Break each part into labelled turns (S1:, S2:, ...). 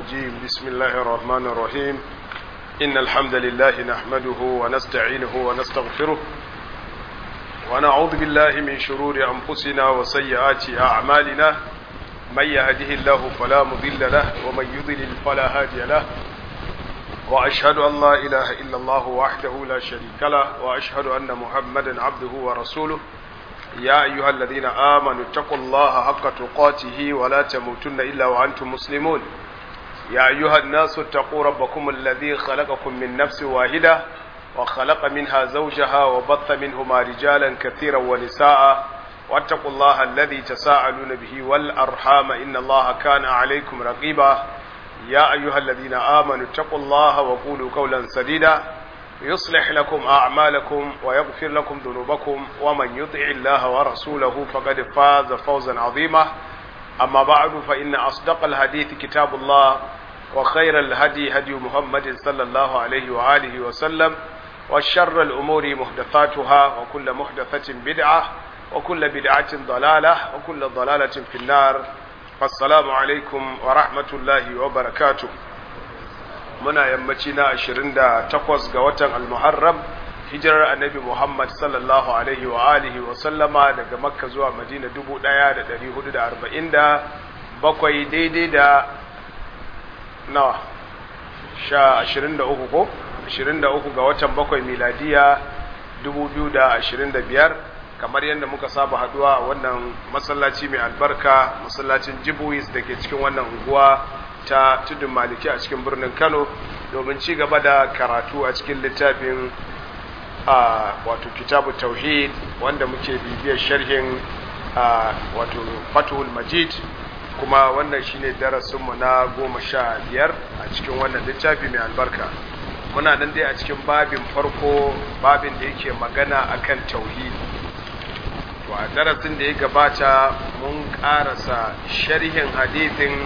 S1: الرجيم بسم الله الرحمن الرحيم إن الحمد لله نحمده ونستعينه ونستغفره ونعوذ بالله من شرور أنفسنا وسيئات أعمالنا من يهده الله فلا مضل له ومن يضلل فلا هادي له وأشهد أن لا إله إلا الله وحده لا شريك له وأشهد أن محمدا عبده ورسوله يا أيها الذين آمنوا اتقوا الله حق تقاته ولا تموتن إلا وأنتم مسلمون يا أيها الناس اتقوا ربكم الذي خلقكم من نفس واحدة وخلق منها زوجها وبث منهما رجالا كثيرا ونساء واتقوا الله الذي تساءلون به والأرحام إن الله كان عليكم رقيبا يا أيها الذين آمنوا اتقوا الله وقولوا قولا سديدا يصلح لكم أعمالكم ويغفر لكم ذنوبكم ومن يطع الله ورسوله فقد فاز فوزا عظيما أما بعد فإن أصدق الحديث كتاب الله وخير الهدي هدي محمد صلى الله عليه وآله وسلم وشر الأمور محدثاتها وكل محدثة بدعة وكل بدعة ضلالة وكل ضلالة في النار فالسلام عليكم ورحمة الله وبركاته muna yammaci na 28 ga watan almuharram hijirar annabi muhammad sallallahu alaihi wa alihi wa sallama daga makka zuwa madina 1447 daidai da nawa sha 23 ko 23 ga watan bakwai miladiya 2025 kamar yadda muka saba haduwa a wannan masallaci mai albarka masallacin jibuis da ke cikin wannan unguwa ta tudun maliki a cikin birnin kano domin ci gaba da karatu a cikin littafin a wato kitabu tauhid wanda muke bibiyar sharhin wato fatuhul majid kuma wannan shine darasinmu na goma sha biyar a cikin wannan littafi mai albarka muna nan dai a cikin babin farko babin da yake magana akan tauhid to a darasin da ya gabata mun karasa sharhin hadithin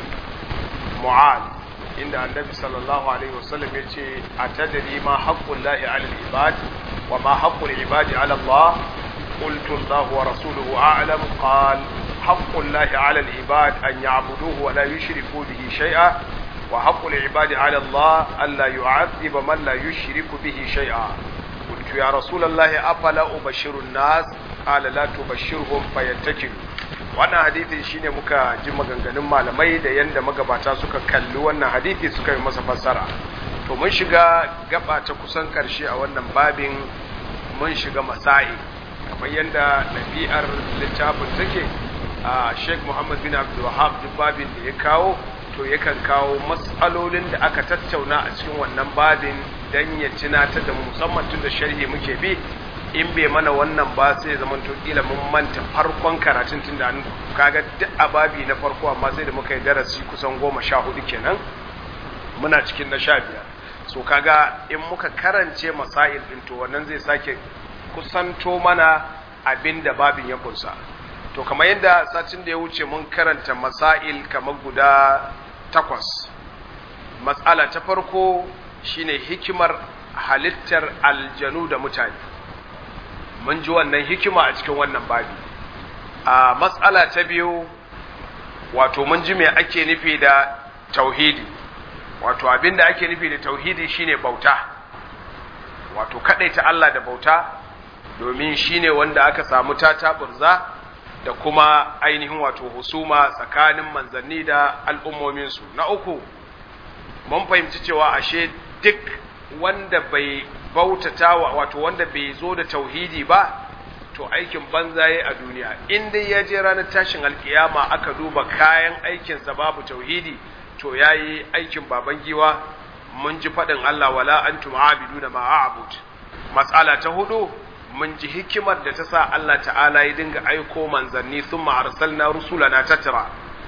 S1: mu'ad inda annabi sallallahu alaihi wasallam ya ce a tadari ma haƙƙun lahi alal ibad wa ma haƙƙun ibadi ala Allah qultu Allah wa rasuluhu a'lam qal haƙƙun lahi ala ibad an ya'buduhu wa la yushriku bihi shay'a wa haƙƙul ibadi ala Allah an la yu'adhiba man la yushriku bihi shay'a قلت يا رسول الله أفلا أبشر الناس قال لا تبشرهم فيتكلوا wannan hadithi shine muka ji maganganun malamai da yanda magabata suka kalli wannan hadithi suka yi masa fassara to mun shiga gaba ta kusan karshe a wannan babin mun shiga masai kamar yanda ɗabi'ar littafin take a Sheikh Muhammad bin Abdul Wahhab duk babin da ya kawo to yakan kawo matsalolin da aka tattauna a cikin wannan babin dan ya tunatar da musamman tun da sharhi muke bi in bai mana wannan ba sai zaman to kila mun manta farkon karatun tun da kaga duk ababi na farko amma sai da muka yi darasi kusan goma sha hudu kenan muna cikin na sha biyar so kaga in muka karance masail din to wannan zai sake kusanto mana abin da babin ya kunsa to kamar yadda satin da ya wuce mun karanta masail kamar guda takwas matsala ta farko shine hikimar halittar aljanu da mutane mun ji wannan hikima a cikin wannan babi a matsala ta biyu wato mun ji me ake nufi da tauhidi wato abinda ake nufi da tauhidi shine bauta wato ta Allah da bauta domin shine wanda aka samu tata burza da kuma ainihin wato husuma tsakanin manzanni da al'ummominsu na uku mun fahimci cewa ashe duk wanda bai bautata wato wanda bai zo da tauhidi ba to aikin banza yayi a duniya in dai ya je ranar tashin alkiyama aka duba kayan aikinsa babu tauhidi to yayi aikin baban giwa mun ji faɗin Allah wala antum abiduna ma a'bud matsala ta hudu mun ji hikimar da ta sa Allah ta'ala ya dinga aiko manzanni thumma arsalna rusulana tatra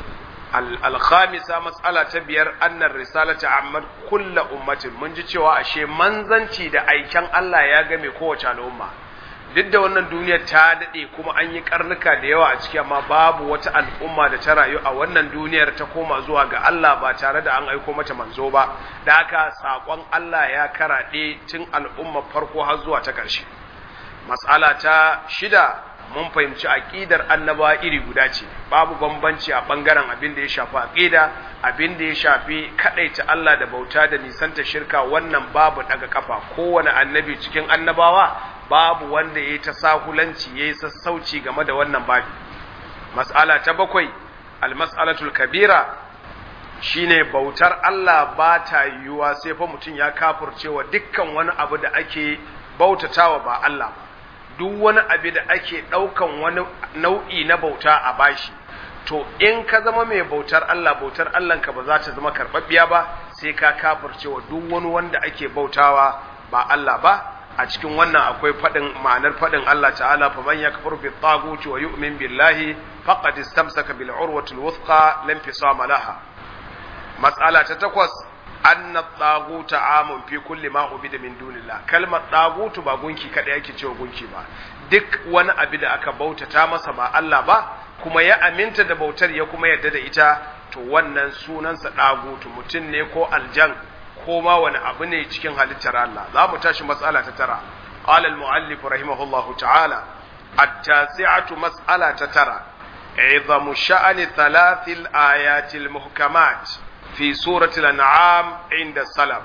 S1: alkhamisa matsala ta biyar annar risalata amma kulla ummatin mun ji cewa ashe manzanci da aiken Allah ya game kowace al'umma duk da wannan duniyar ta dade kuma an yi karnuka da yawa a ciki amma babu wata al'umma da ta rayu a wannan duniyar ta koma zuwa ga Allah ba tare da an aiko mata manzo ba da haka sakon Allah ya karaɗe tun al'umma farko har zuwa ta ƙarshe matsala ta shida mun fahimci aqidar annabawa iri guda ce babu bambanci a bangaren abin da ya shafi aqida abin da ya shafi kadaita Allah da bauta da nisanta shirka wannan babu daga kafa kowane annabi cikin annabawa babu wanda yayi ta sahulanci yayi sassauci game da wannan babi mas'ala ta bakwai al-mas'alatul kabira shine bautar Allah ba ta yiwuwa sai fa mutum ya kafurcewa dukkan wani abu da ake bautatawa ba Allah ba duk wani abu da ake ɗaukan wani nau'i na bauta a bashi to in ka zama mai bautar Allah bautar Allah ka ba za ta zama karɓaɓɓiya ba sai ka kafircewa duk wani wanda ake bautawa ba Allah ba a cikin wannan akwai faɗin ma'anar faɗin Allah ta'ala fa man yakfur bi taguti wa yu'min billahi faqad istamsaka bil urwati al wuthqa lam fisama laha mas'ala ta takwas anna tsaguta amun fi kulli ma ubida min dunillah kalmar tsagutu ba gunki kada yake cewa gunki ba duk wani abu da aka bautata masa ba Allah ba kuma ya aminta da bautar ya kuma yarda da ita to wannan sunansa tsagutu mutum ne ko aljan ko ma wani abu ne cikin halittar Allah za mu tashi matsala ta tara qala al-muallif rahimahullahu ta'ala at-tasi'atu mas'ala ta tara عظم شأن ثلاث الآيات المحكمات fi suratul an'am inda salam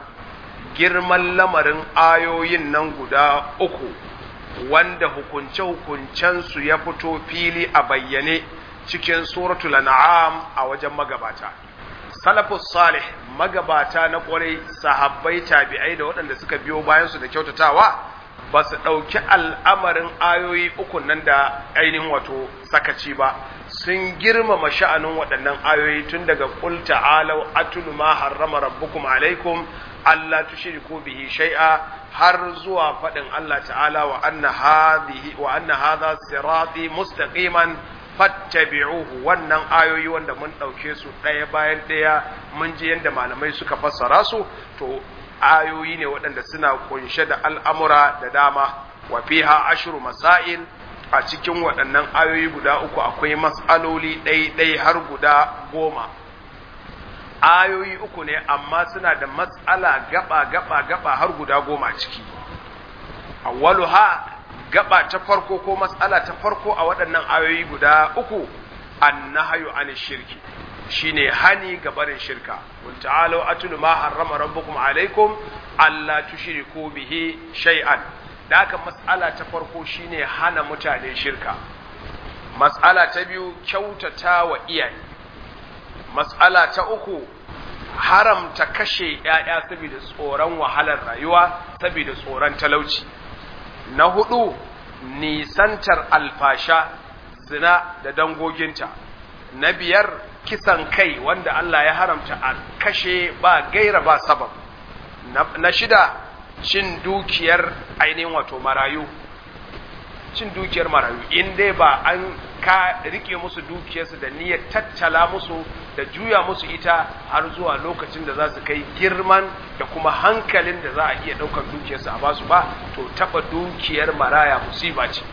S1: girman lamarin ayoyin nan guda uku wanda hukunce-hukuncensu ya fito fili a bayyane cikin suratul an'am a wajen magabata salafus salih magabata na kwarai sahabbai tabi'ai da waɗanda suka biyo bayansu da kyautatawa ba su ɗauki al'amarin ayoyi uku nan da ainihin wato sakaci ba sun girmama sha'anin waɗannan ayoyi tun daga qul ta'alau atlu ma harrama rabbukum alaikum alla tushriku bihi shay'a har zuwa faɗin Allah ta'ala wa anna hadhihi wa anna hadha sirati mustaqiman fattabi'uhu wannan ayoyi wanda mun ɗauke su ɗaya bayan ɗaya mun ji yadda malamai suka fassara su to ayoyi ne waɗanda suna kunshe da al'amura da dama wa fiha ashru masail a cikin waɗannan ayoyi guda uku akwai matsaloli ɗai-ɗai har guda goma ayoyi uku ne amma suna da matsala gaba gaba gaba har guda goma ciki awwalu ha gaba ta farko ko matsala ta farko a waɗannan ayoyi guda uku annahayu an shirki shine hani ga barin shirka qul ta'alu atlu ma harrama rabbukum alaikum alla tushriku bihi shay'an da haka mas'ala ta farko shine hana mutane shirka mas'ala ta biyu kyautata wa iyaye mas'ala ta uku haramta kashe ‘ya'ya saboda tsoron wahalar rayuwa saboda tsoron talauci na hudu nisantar alfasha zina da dangoginta na biyar kisan kai wanda Allah ya haramta a kashe ba gaira ba sabab na shida cin dukiyar ainihin wato marayu cin dukiyar marayu in dai ba an ka rike musu dukiyarsu da niyyar tattala musu da juya musu ita har zuwa lokacin da za su kai girman da kuma hankalin da za a iya ɗaukar dukiyarsu a basu ba to taɓa dukiyar maraya musiba ce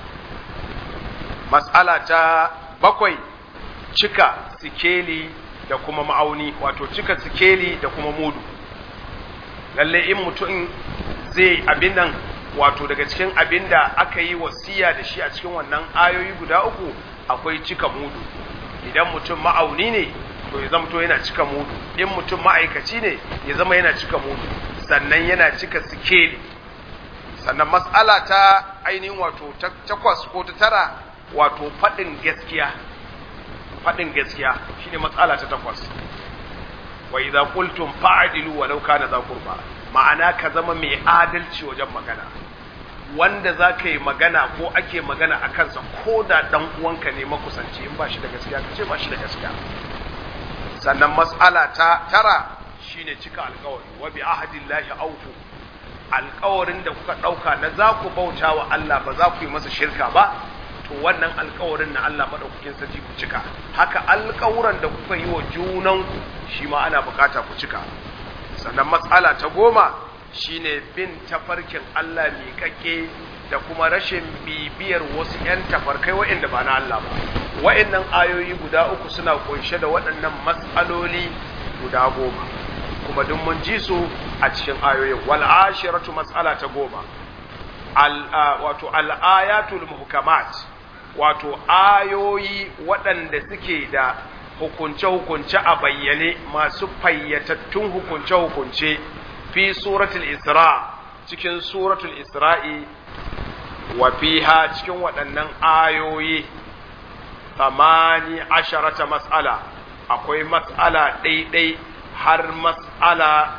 S1: mas'ala ta bakwai cika sikeli da kuma ma'auni wato cika sikeli da kuma mudu lalle in mutum zai abin nan wato daga cikin abin da aka yi wasiya da shi a cikin wannan ayoyi guda uku akwai cika mudu idan mutum ma'auni ne to ya zama to yana cika mudu in mutum ma'aikaci ne ya zama yana cika mudu sannan yana cika sikeli sannan mas'ala ta ainihin wato takwas ko ta tara wato faɗin gaskiya faɗin gaskiya shine matsala ta takwas wa idza qultum fa'dilu walau kana za qurba ma'ana ka zama mai adalci wajen magana wanda za ka yi magana ko ake magana a kansa ko da ɗan uwanka ne makusanci in ba shi da gaskiya ka ce ba shi da gaskiya sannan mas'ala ta tara shine cika alkawari wa bi ahadillahi awfu alkawarin da kuka ɗauka na za ku bauta wa Allah ba za ku yi masa shirka ba to wannan alkawarin na Allah maɗaukakin sarki ku cika haka alkawuran da kuka yi wa junanku shi ma ana bukata ku cika sannan matsala ta goma shine bin tafarkin Allah miƙaƙe da kuma rashin bibiyar wasu 'yan tafarkai waɗanda ba na Allah ba waɗannan ayoyi guda uku suna kunshe da waɗannan matsaloli guda goma kuma duk mun ji su a cikin ayoyin wal ashiratu mas'ala ta goma al wato al ayatul muhkamat wato ayoyi waɗanda suke da hukunce-hukunce a bayyane masu fayyatattun hukunce-hukunce fi suratul isra cikin suratul isra'i wa fiha cikin waɗannan ayoyi tamani asharata mas'ala akwai mas'ala ɗaiɗai har mas'ala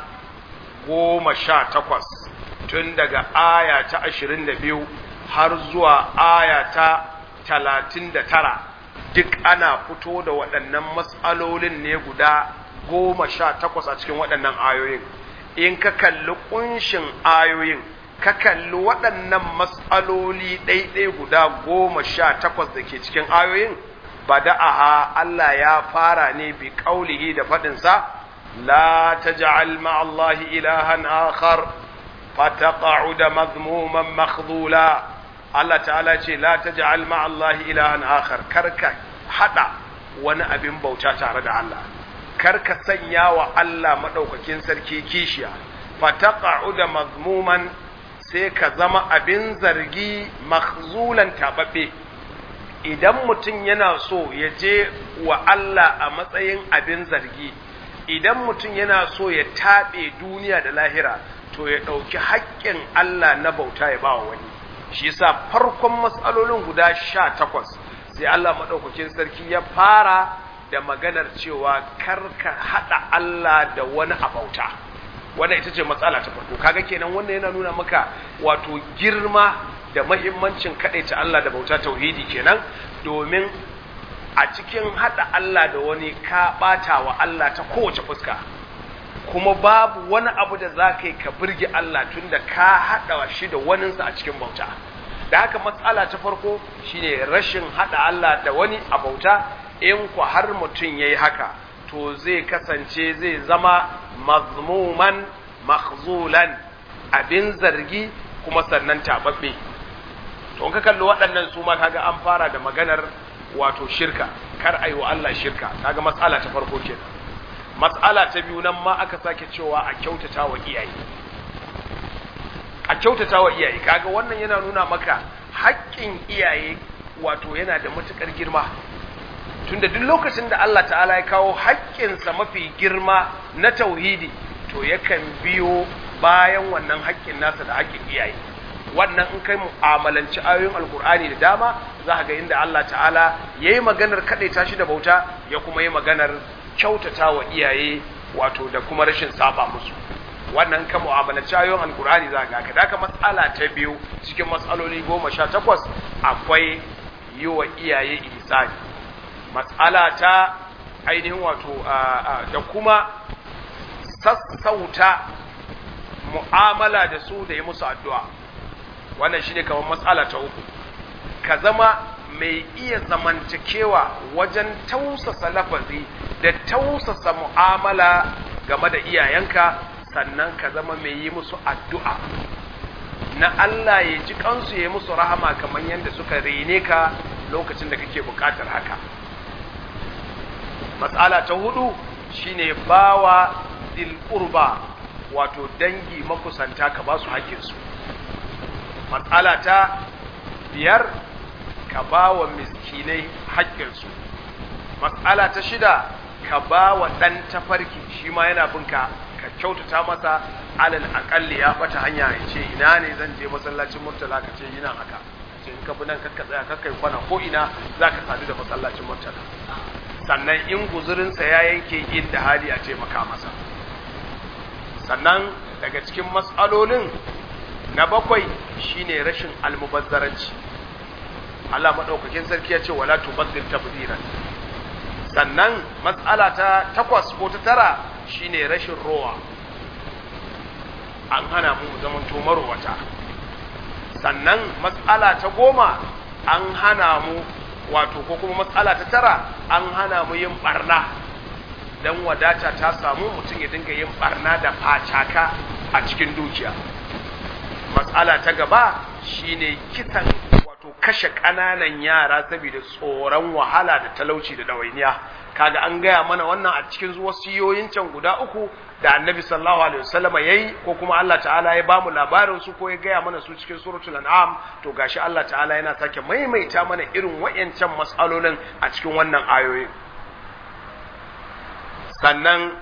S1: goma sha takwas tun daga aya ta ashirin da biyu har zuwa aya ta talatin da tara duk ana fito da waɗannan mas'alolin ne guda goma sha takwas a cikin waɗannan ayoyin in ka kalli ƙunshin ayoyin ka kalli waɗannan mas'aloli ɗaiɗai guda goma sha takwas da ke cikin ayoyin bada'aha Allah ya fara ne bi ƙaulihi da faɗinsa la taj'al ma'allahi ilahan akhar fataqa'uda mazmuman makhdula Allah ta'ala ce la taj'al ma'allahi ilahan akhar karka hada wani abin bauta tare da Allah karka sanya wa Allah madaukakin sarki kishiya fataqa'uda mazmuman sai ka zama abin zargi makhzulan tababbe idan mutum yana so ya je wa Allah a matsayin abin zargi idan mutum yana so ya taɓe duniya da lahira to ya ɗauki haƙƙin Allah na bauta ya ba wa wani shi yasa farkon matsalolin guda sha takwas sai Allah maɗaukakin sarki ya fara da maganar cewa karka haɗa Allah da wani a bauta wannan ita ce matsala ta farko kaga kenan wannan yana nuna maka wato girma da mahimmancin kaɗaita Allah da bauta tauhidi kenan domin a cikin haɗa Allah da wani ka ɓata wa Allah ta kowace fuska kuma babu wani abu da za ka yi ka birge Allah tun da ka haɗa shi da waninsa a cikin bauta da haka matsala ta farko shine rashin haɗa Allah da wani a bauta in ku har mutum ya yi haka to zai kasance zai zama mazmuman makhzulan abin zargi kuma sannan tababbe to ka kalli waɗannan su ma kaga an fara da maganar wato shirka kar ayi wa Allah shirka kaga matsala ta farko kenan matsala ta biyu nan ma aka sake cewa a kyautata wa iyaye a kyautata wa iyaye kaga wannan yana nuna maka haƙƙin iyaye wato yana da matuƙar girma tunda duk lokacin da Allah ta'ala ya kawo haƙƙinsa mafi girma na tauhidi to yakan biyo bayan wannan haƙƙin nasa da haƙƙin iyaye wannan in kai mu'amalanci ayoyin alkur'ani da dama za ga inda Allah ta'ala ya yi maganar kaɗaita shi da bauta ya kuma yi maganar kyautata wa iyaye wato da kuma rashin saba musu wannan kan mu'amalanci ayoyin alkur'ani za ga ka daka matsala ta biyu cikin matsaloli goma sha takwas akwai yi wa iyaye ihsani matsala ta ainihin wato da kuma sassauta mu'amala da su da yi musu addu'a wannan shine kamar matsala ta uku ka zama mai iya zamantakewa wajen tausasa lafazi da tausasa mu'amala game da iyayenka sannan ka zama mai yi musu addu'a na Allah ya ji kansu ya musu rahama kamar yadda suka rene ka lokacin da kake bukatar haka matsala ta hudu shine bawa dil qurba wato dangi makusanta ka ba su haƙƙinsu matsala ta biyar ka ba wa miskinai haƙƙinsu matsala ta shida ka ba wa ɗan tafarki shi ma yana binka ka kyautata masa alal aƙalli ya fata hanya ya ce ina ne zan je masallacin murtala ka ce yana haka ce in ka bi nan kakka tsaya kakka yi kwana ko ina za ka sadu da masallacin murtala sannan in guzurinsa ya yanke inda hali a taimaka masa sannan daga cikin matsalolin na bakwai shine rashin almubazzaranci Allah madaukakin sarki ya ce wala tubazzir tabdiran sannan matsala ta takwas ko ta tara shine rashin rowa an hana mu zaman to marwata sannan matsala ta goma an hana mu wato ko kuma matsala ta tara an hana mu yin barna dan wadata ta samu mutum ya dinga yin barna da facaka a cikin dukiya matsala ta gaba shine kisan wato kashe ƙananan yara saboda tsoron wahala da talauci da ɗawainiya kaga an gaya mana wannan a cikin wasiyoyin can guda uku da annabi sallallahu alaihi wasallama yayi ko kuma Allah ta'ala ya bamu labarin su ko ya gaya mana su cikin suratul an'am to gashi Allah ta'ala yana sake maimaita mana irin wayancan mas'alolin a cikin wannan ayoyin sannan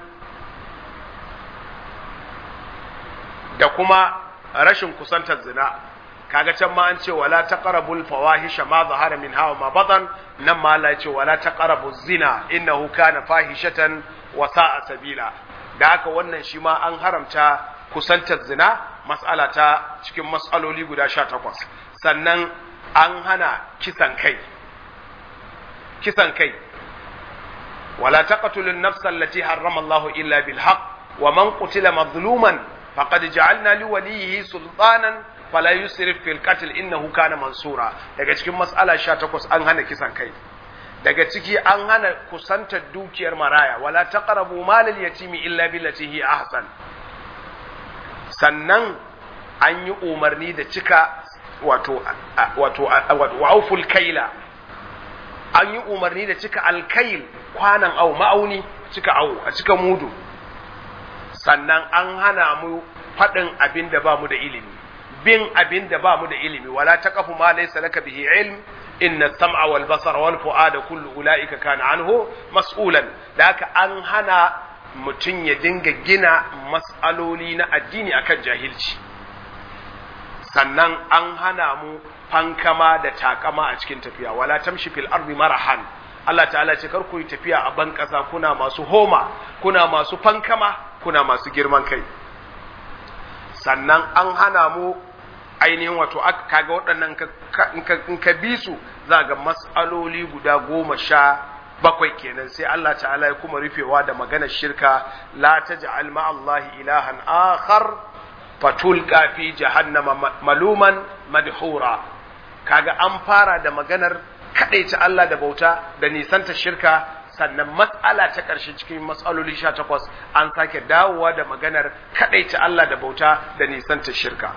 S1: da kuma rashin kusantar zina kaga can ma an ce wala taqrabul fawahisha ma zahara min hawa ma batan nan ma Allah ya ce wala taqrabuz zina innahu kana fahishatan wa sa'a sabila da haka wannan shi ma an haramta kusantar zina mas'ala ta cikin mas'aloli guda 18 sannan an hana kisan kai kisan kai wala taqtulun nafsa allati harrama Allahu illa bil haqq wa man qutila mazluman faqad ja'alna liwalihi sultanan fala yusrif fil qatl innahu kana mansura daga cikin mas'ala 18 an hana kisan kai daga ciki an hana kusantar dukiyar maraya wala taqrabu malal yatimi illa billati hi ahsan sannan an yi umarni da cika wato wato wa auful kaila an yi umarni da cika alkail kwanan au ma'auni cika au a cika mudu sannan an hana mu faɗin abin da ba mu da ilimi bin abin da ba mu da ilimi wala taqafu ma laysa laka bihi ilm inna sam'a wal basara wal fu'ada kullu ulaika kana anhu mas'ulan da haka an hana mutum ya dinga gina mas'aloli na addini akan jahilci sannan an hana mu fankama da takama a cikin tafiya wala tamshi fil ardi marahan Allah ta'ala ce kar ku yi tafiya a ban ƙasa kuna masu homa kuna masu fankama kuna masu girman kai sannan an hana mu ainihin wato kaga waɗannan in ka bi su za ga mas'aloli guda goma sha bakwai kenan sai Allah ta'ala ya kuma rufewa da maganar shirka la taj'al ma'allahi ilahan akhar fatulqa fi jahannama maluman madhura kaga an fara da maganar kadaita Allah da bauta da nisanta shirka sannan matsala ta ƙarshe cikin matsaloli sha takwas an sake dawowa da maganar kaɗaita Allah da bauta da nisanta shirka.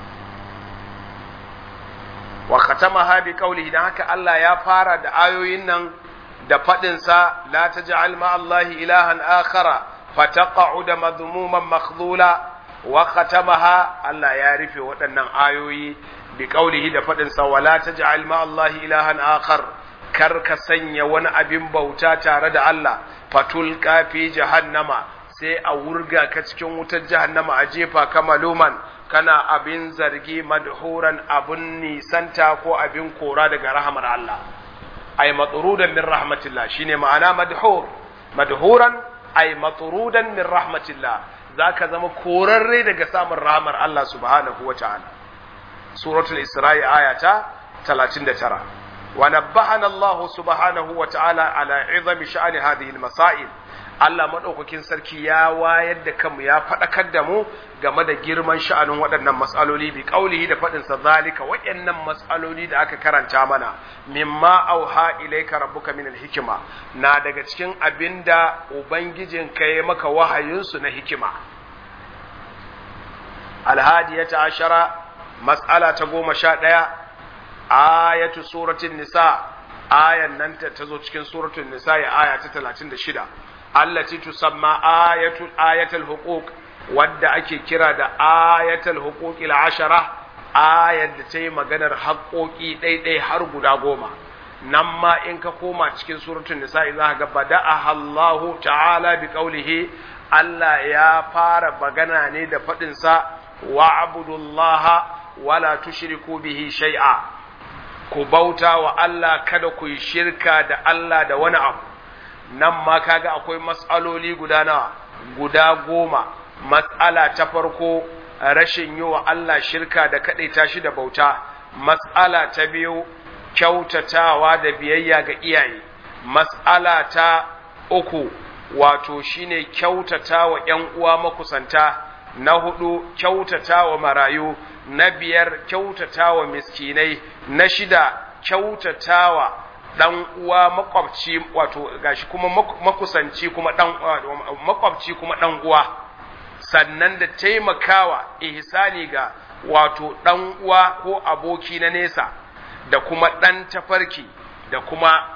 S1: Wa khatama bi qawlihi dan haka Allah ya fara da ayoyin nan da faɗinsa la taj'al ma Allahi ilahan akhara fataqa'u da madhmuman makhdula wa khatamaha Allah ya rufe waɗannan ayoyi bi qawlihi da faɗinsa wala taj'al ma Allahi ilahan akhar kar ka sanya wani abin bauta tare da Allah fatul kafi jahannama sai a wurga ka cikin wutar jahannama a jefa ka maluman kana abin zargi madhuran abin nisanta ko abin kora daga rahamar Allah ay matrudan min rahmatillah shine ma'ana madhur madhuran ay matrudan min rahmatillah zaka zama korarre daga samun rahamar Allah subhanahu wa ta'ala suratul isra'i ayata 39 ونبهنا الله سبحانه وتعالى على عظم شأن هذه المسائل Allah maɗaukakin sarki ya wayar da kanmu ya faɗakar da mu game da girman sha'anin waɗannan matsaloli bi ƙaulihi da faɗinsa zalika waɗannan matsaloli da aka karanta mana mimma auha ilaika rabbuka min hikima na daga cikin abinda ubangijin ka ya maka wahayinsu na hikima alhadiyata ashara mas'ala ta goma sha ɗaya ayatu suratul nisa ayan nan ta zo cikin suratul nisa ya aya ta 36 allati tusamma ayatul ayatul huquq wadda ake kira da ayatul huquqil ashara ayat da ta yi maganar haƙoƙi ɗaiɗai har guda goma nan ma in ka koma cikin suratul nisa za ka ga bada'a Allahu ta'ala bi qawlihi Allah ya fara magana ne da faɗinsa wa'budullaha wala tushriku bihi shay'a ku bauta wa Allah kada ku yi shirka da Allah da wani abu nan ma kaga akwai matsaloli guda nawa guda goma matsala ta farko rashin yi wa Allah shirka da kaɗaita shi da bauta matsala ta biyu kyautatawa da biyayya ga iyaye matsala ta uku wato shine kyautatawa ‘yan uwa makusanta na hudu kyautatawa marayu na biyar kyautatawa miskinai na shida kyautatawa dan uwa makwabci wato gashi kuma makusanci kuma dan makwabci kuma dan uwa sannan da taimakawa ihsani ga wato dan uwa ko aboki na nesa da kuma dan tafarki da kuma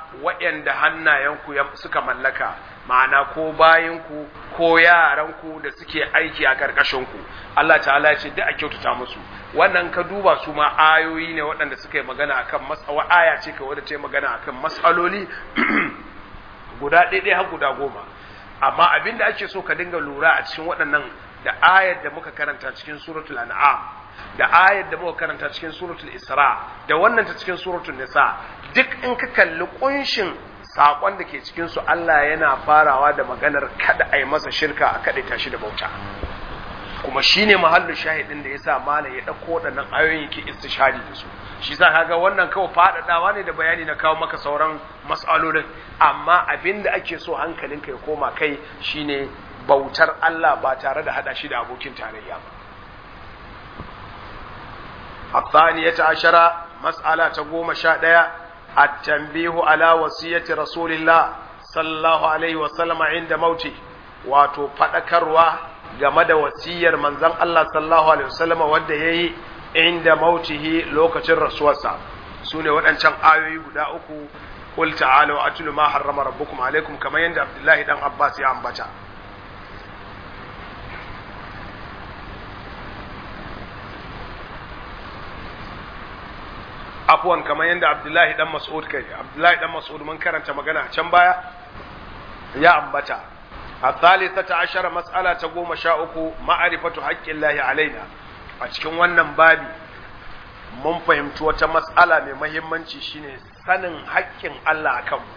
S1: waɗanda hannayenku suka mallaka ma'ana ko bayanku ko yaranku da suke aiki a ƙarƙashinku Allah ta'ala ya ce duk a kyautata musu wannan ka duba su ma ayoyi ne waɗanda suka yi magana akan mas'awa aya ce ka wadda ta yi magana akan mas'aloli guda ɗaya har guda goma amma abin da ake so ka dinga lura a cikin waɗannan da ayar da muka karanta cikin suratul an'am da ayar da muka karanta cikin suratul isra da wannan ta cikin suratul nisa duk in ka kalli kunshin sakon da ke cikin su Allah yana farawa da maganar kada a yi masa shirka a kada tashi da bauta kuma shine mahallin shahidin da yasa malam ya dauko waɗannan ayoyin yake istishari da su shi yasa kaga wannan kawai faɗaɗawa ne da bayani na kawo maka sauran mas'alolin amma abinda ake so hankalinka ya koma kai shine bautar Allah ba tare da hada shi da abokin tarayya ba الثانية عشرة مسألة تقوم شادية التنبيه على وصية رسول الله صلى الله عليه وسلم عند موته wato faɗakarwa game da wasiyar manzon Allah sallallahu alaihi wasallam wanda yayi inda mautihi lokacin rasuwarsa sune waɗancan ayoyi guda uku qul ta'alu atlu ma harrama rabbukum alaikum kamar yadda Abdullahi dan Abbas ya ambata afwan kamar yadda Abdullahi dan Mas'ud kai Abdullahi dan Mas'ud mun karanta magana can baya ya ambata الثالثة عشر مسألة تقوم شاؤكو معرفة حق الله علينا a cikin wannan babi mun fahimci wata matsala mai mahimmanci shine sanin haƙƙin Allah a kanmu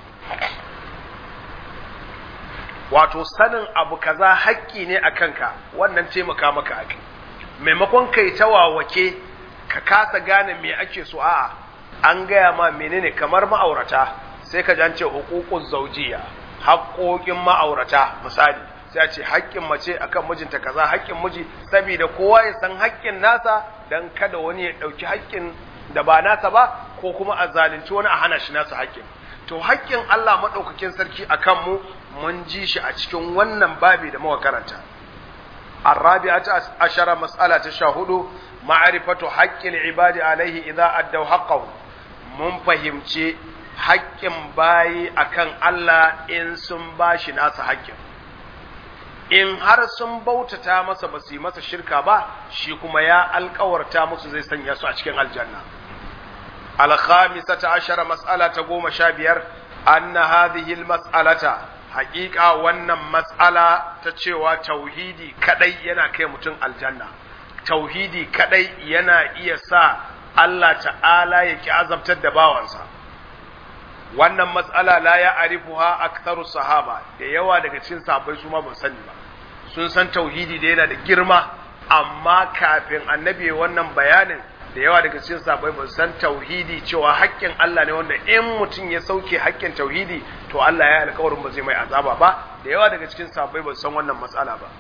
S1: wato sanin abu kaza haƙƙi ne a kanka wannan taimaka maka ake maimakon kai ta wawake ka kasa gane me ake so a'a an gaya ma menene kamar ma'aurata sai ka jance hukukun zaujiya haƙoƙin ma'aurata misali sai a ce haƙƙin mace akan mijinta kaza haƙƙin miji saboda kowa ya san haƙƙin nasa dan kada wani ya ɗauki haƙƙin da ba nasa ba ko kuma a zalunci wani a hana shi nasa haƙƙin to haƙƙin Allah maɗaukakin sarki a kanmu mun ji shi a cikin wannan babi da muka karanta الرابعة عشر مسألة تشاهد معرفة حق العباد عليه إذا أدوا حقه mun fahimci haƙƙin bayi akan Allah in sun bashi nasa haƙƙin in har sun bautata masa ba su yi masa shirka ba shi kuma ya alkawarta musu zai sanya su a cikin aljanna alkhamisata ashara mas'ala ta goma sha biyar anna hadhihi almas'alata haƙiƙa wannan mas'ala ta cewa tauhidi kadai yana kai mutum aljanna tauhidi kadai yana iya sa Allah ta'ala ya ki azabtar da bawansa wannan mas'ala la ya arifuha aktharu sahaba da yawa daga cikin sahabbai su ma ban sani ba sun san tauhidi da yana da girma amma kafin annabi wannan bayanin da yawa daga cikin sahabbai ban san tauhidi cewa haƙƙin Allah ne wanda in mutum ya sauke haƙƙin tauhidi to Allah ya alƙawarin ba zai mai azaba ba da yawa daga cikin sahabbai ban san wannan matsala ba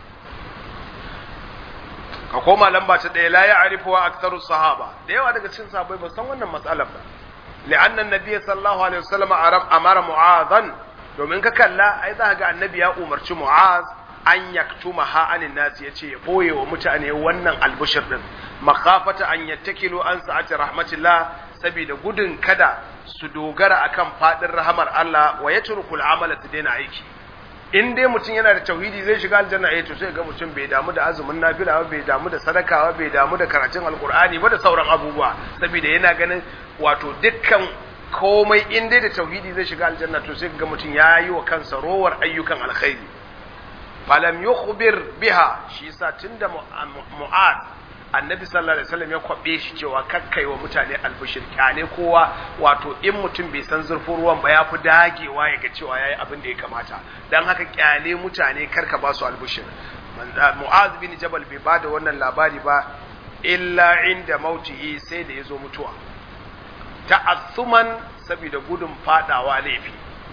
S1: ka koma lamba ta ɗaya la ya arifuwa aktharu sahaba da yawa daga cikin sahabbai ban san wannan matsalar ba لأن النبي صلى الله عليه وسلم أمر معاذا domin ka kalla ai za ga annabi ya umarci mu'az an yaktuma ha anin nasi ya ce ya ɓoye wa mutane wannan albushir din makafata an yattakilu an sa'ati rahmatillah saboda gudun kada su dogara akan fadin rahamar Allah wa yatrukul amala su daina aiki in dai mutum yana da tauhidi zai shiga aljanna eh to sai ga mutum bai damu da azumin nafila ba bai damu da sadaka ba bai damu da karatun alkur'ani ba da sauran abubuwa saboda yana ganin wato dukkan komai in dai da tauhidi zai shiga aljanna to sai ga mutum ya yi wa kansa rowar ayyukan alkhairi falam yukhbir biha shi yasa tunda mu'ad annabi sallallahu alaihi wasallam ya kwabe shi cewa kakkai wa mutane albishir kyale kowa wato in mutum bai san zurfin ruwan ba ya fi dagewa ya ga cewa yayi abin da ya kamata dan haka kyale mutane karka ba su albishir mu'az bin jabal bai bada wannan labari ba illa inda mautihi sai da yazo mutuwa ta'assuman saboda gudun fadawa laifi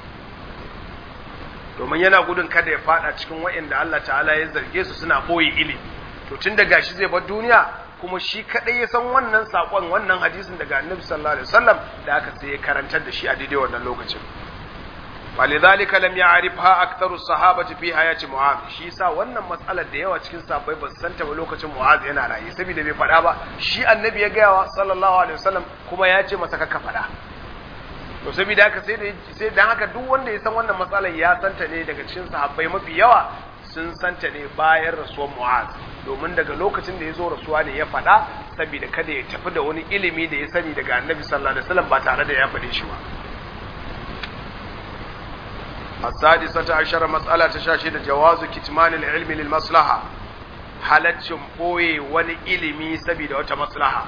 S1: domin yana gudun kada ya fada cikin wa'inda Allah ta'ala ya zarge su suna boye ilimi to tun da gashi zai bar duniya kuma shi kadai ya san wannan sakon wannan hadisin daga Annabi sallallahu alaihi wasallam da aka sai ya karantar da shi a daidai wannan lokacin falidhalika lam ya'rifha aktharu sahabati fi hayati mu'az shi yasa wannan matsalar da yawa cikin sahabbai ba su santa ba lokacin mu'az yana raye saboda bai faɗa ba shi annabi ya gaya wa sallallahu alaihi wasallam kuma ya ce masa ka faɗa to saboda haka sai da sai dan haka duk wanda ya san wannan matsalar ya santa ne daga cikin sahabbai mafi yawa sun santa ne bayan rasuwar Mu'az domin daga lokacin da ya zo rasuwa ne ya faɗa saboda kada ya tafi da wani ilimi da ya sani daga Annabi sallallahu alaihi wasallam ba tare da ya faɗe shi ba السادسة عشر مسألة تشاشد جواز كتمان العلم للمصلحة halaccin ɓoye wani ilimi saboda wata maslaha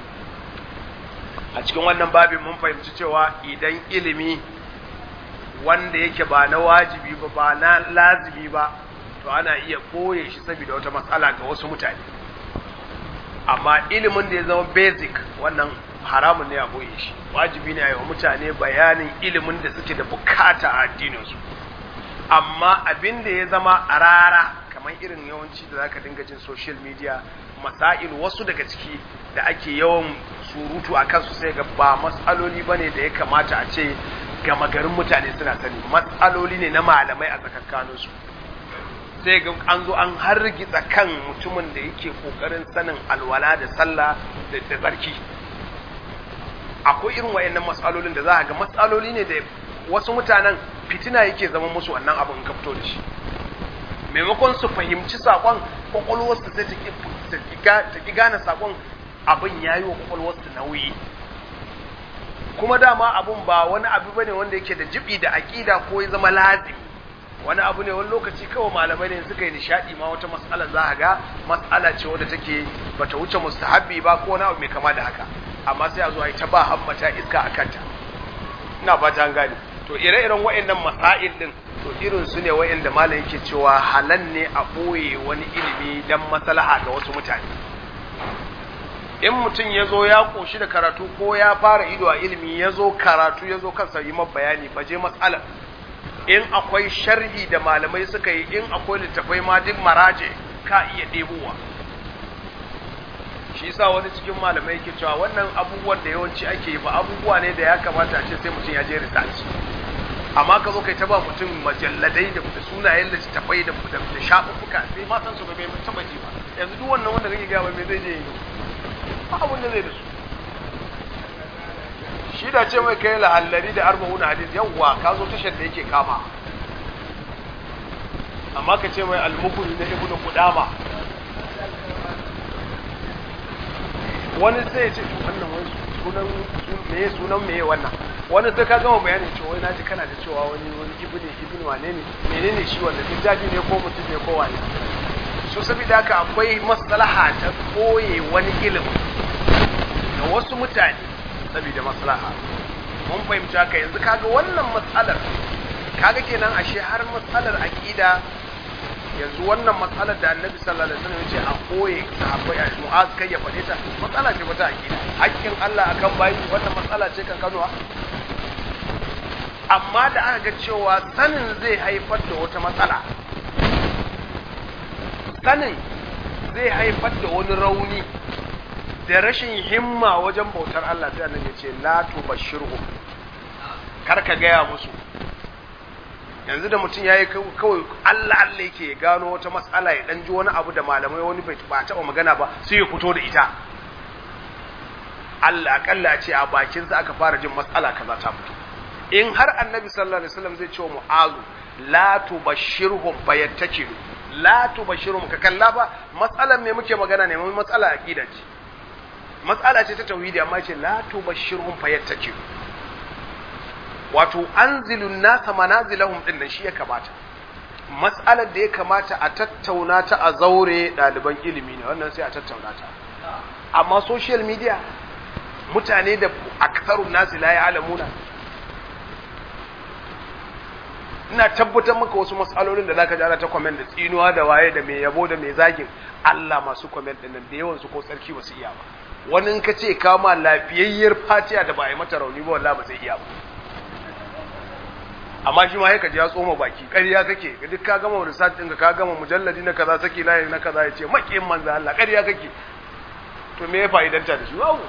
S1: a cikin wannan babin mun fahimci cewa idan ilimi wanda yake ba na wajibi ba ba na lazimi ba to ana iya ɓoye shi saboda wata matsala ga wasu mutane amma ilimin da ya zama basic wannan haramun ne a ɓoye shi wajibi ne a yi wa mutane bayanin ilimin da suke da bukata a addininsu amma abin da ya zama a rara kamar irin yawanci da zaka dinga jin social media masail wasu daga ciki da ake yawan surutu a kansu sai ga ba matsaloli bane da ya kamata a ce gama garin mutane suna sani matsaloli ne na malamai a tsakankaninsu sai ga an zo an hargitsa kan mutumin da yake kokarin sanin alwala da sallah da tsarki akwai irin wayannan matsalolin da za a ga matsaloli ne da wasu mutanen fitina yake zama musu wannan abin ka fito da shi maimakon su fahimci sakon kwakwalwarsu sai ta ki gane sakon abin ya yi wa kwakwalwarsu nauyi kuma dama abin ba wani abu bane wanda yake da jibi da aƙida ko ya zama lazim wani abu ne wani lokaci kawai malamai ne suka yi nishadi ma wata mas'ala za a ga mas'ala ce wadda take bata wuce mustahabbi ba ko wani abu mai kama da haka amma sai a zo a yi ta ba hammata iska a kanta ina fata an gane to ire-iren wa'annan masail din to irin su ne wa'anda malam yake cewa halan ne a ɓoye wani ilimi dan maslaha ga wasu mutane in mutum ya zo ya ƙoshi da karatu ko ya fara ido a ilimi ya zo karatu ya zo kansa yi bayani ba je matsalar in akwai sharhi da malamai suka yi in akwai littafai ma duk maraje ka iya ɗebowa shi yasa wani cikin malamai yake cewa wannan abubuwan da yawanci ake yi ba abubuwa ne da ya kamata a ce sai mutum ya je research amma ka zo kai ta ba mutum majalladai da sunayen littattafai da da shafuffuka sai ma san su ba bai taba ji ba yanzu duk wannan wanda kake gaya mai zai je yi ba abin da zai da su shi da ce mai kai lahallari da arba'una hadis yawwa ka zo tashar da yake kama amma ka ce mai almukuri na ibnu qudama wani sai ya ce wannan wani sunan meye sunan meye wannan wani sai ka gama bayanin cewa wai naji kana da cewa wani wani ibnu ibnu wane ne menene shi wannan littafi ne ko mutum ne ko wani so saboda haka akwai maslaha ta koye wani ilimi ga wasu mutane saboda maslaha mun fahimci haka yanzu kaga wannan matsalar kaga kenan ashe har matsalar aqida yanzu wannan matsalar da annabi sallallahu alaihi wasallam yace a koye sahabbai a mu'az kai ya fade ta matsala ce ta aqida hakkin Allah akan bayi wannan matsala ce kan kanuwa amma da aka ga cewa sanin zai haifar da wata matsala sanin zai haifar da wani rauni da rashin himma wajen bautar Allah sai annabi ya ce la tubashirhu kar ka gaya musu yanzu da mutum yayi kawai Allah Allah yake ya gano wata matsala ya dan ji wani abu da malamai wani bai ba taɓa magana ba sai ya fito da ita Allah akalla ce a bakin sa aka fara jin matsala kaza ta fito in har annabi sallallahu alaihi wasallam zai ce wa mu'azu la tubashirhum fayattakilu la tubashirhum ka kalla ba matsalan me muke magana ne mun matsala aqida ce matsala ce ta tauhidi amma ce la tubashirhum fayattakilu wato anzilun nasa manazilahum din nan shi ya kamata matsalar da ya kamata a tattauna ta a zaure ɗaliban ilimi ne wannan sai a tattauna ta amma social media mutane da aksarun nasi la ya alamuna ina tabbatar maka wasu matsalolin da zaka ji ana ta comment da tsinuwa da waye da mai yabo da mai zagin Allah masu comment din nan da yawan su ko tsarki ba su iya ba wani in ka ce kama lafiyayyar fatiya da ba a yi mata rauni ba wallahi ba zai iya ba amma shi ma ya kaji ya tsoma baki ƙarya kake duk ka gama research ɗinka ka gama mujalladi na kaza saki layi na kaza ya ce maƙiyin manzo Allah ƙarya kake to me ya fa'idanta da shi wawo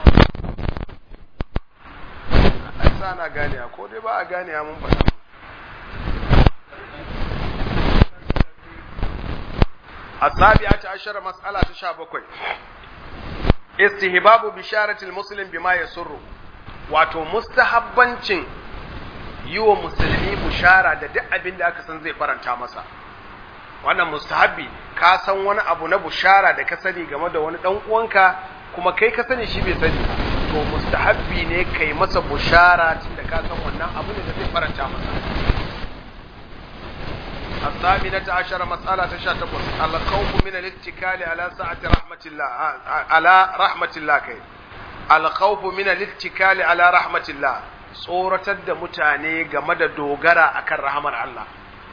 S1: ai sa na gane ko dai ba a gane mun faɗa السابعة عشر مسألة تشابكوي استهباب بشارة المسلم بما يسره wato mustahabbancin yi wa musulmi bushara da duk abin da aka san zai faranta masa wannan mustahabbi ka san wani abu na bushara da ka sani game da wani dan uwanka kuma kai ka sani shi bai sani to mustahabbi ne kai masa bushara tunda ka san wannan abu ne da zai faranta masa الثامنة عشر مسألة تشاتبس الخوف من الاتكال على سعة رحمة الله على رحمة الله كي الخوف من الاتكال على رحمة الله tsoratar da mutane game da dogara akan rahamar Allah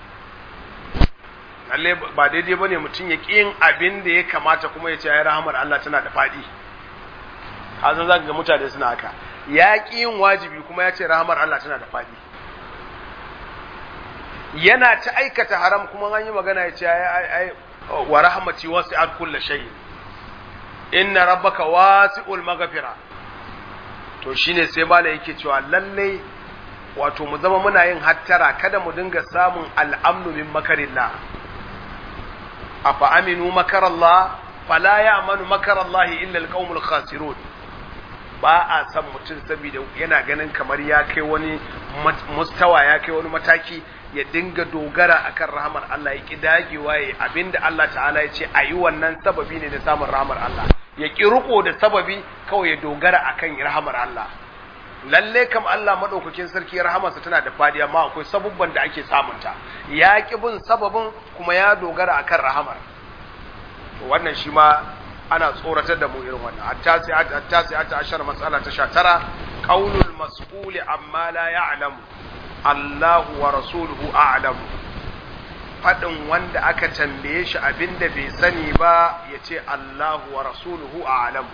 S1: lalle ba daidai bane mutum ya ƙi yin abin da ya kamata kuma ya ce ya rahamar Allah tana da faɗi hazan zaka ga mutane suna haka ya ƙi yin wajibi kuma ya ce rahamar Allah tana da faɗi yana ta aikata haram kuma an yi magana ya ce ai wa rahmati wasi'at kulli shay inna rabbaka wasi'ul maghfira to shine sai mala yake cewa lalle wato mu zama muna yin hattara kada mu dinga samun al'amnu min makarillah afa aminu makarallah fala ya'manu makarallahi illa alqaumul khasirun ba a san mutum saboda yana ganin kamar ya kai wani mustawa ya kai wani mataki ya dinga dogara akan rahamar Allah ya ki dagewa ya abinda Allah ta'ala ya ce a yi wannan sababi ne na samun rahamar Allah ya ki riko da sababi kawai ya dogara akan rahamar Allah lalle kam Allah madaukakin sarki rahamarsa tana da fadi amma akwai sabubban da ake samunta ya ki bin sababin kuma ya dogara akan rahamar wannan shi ma ana tsoratar da mu irin wannan at-tasi'at ashar mas'ala ta 19 qaulul mas'uli amma la ya'lamu Allahu wa rasuluhu a'lamu fadin wanda aka tambaye shi abinda bai sani ba yace Allahu wa rasuluhu a'lamu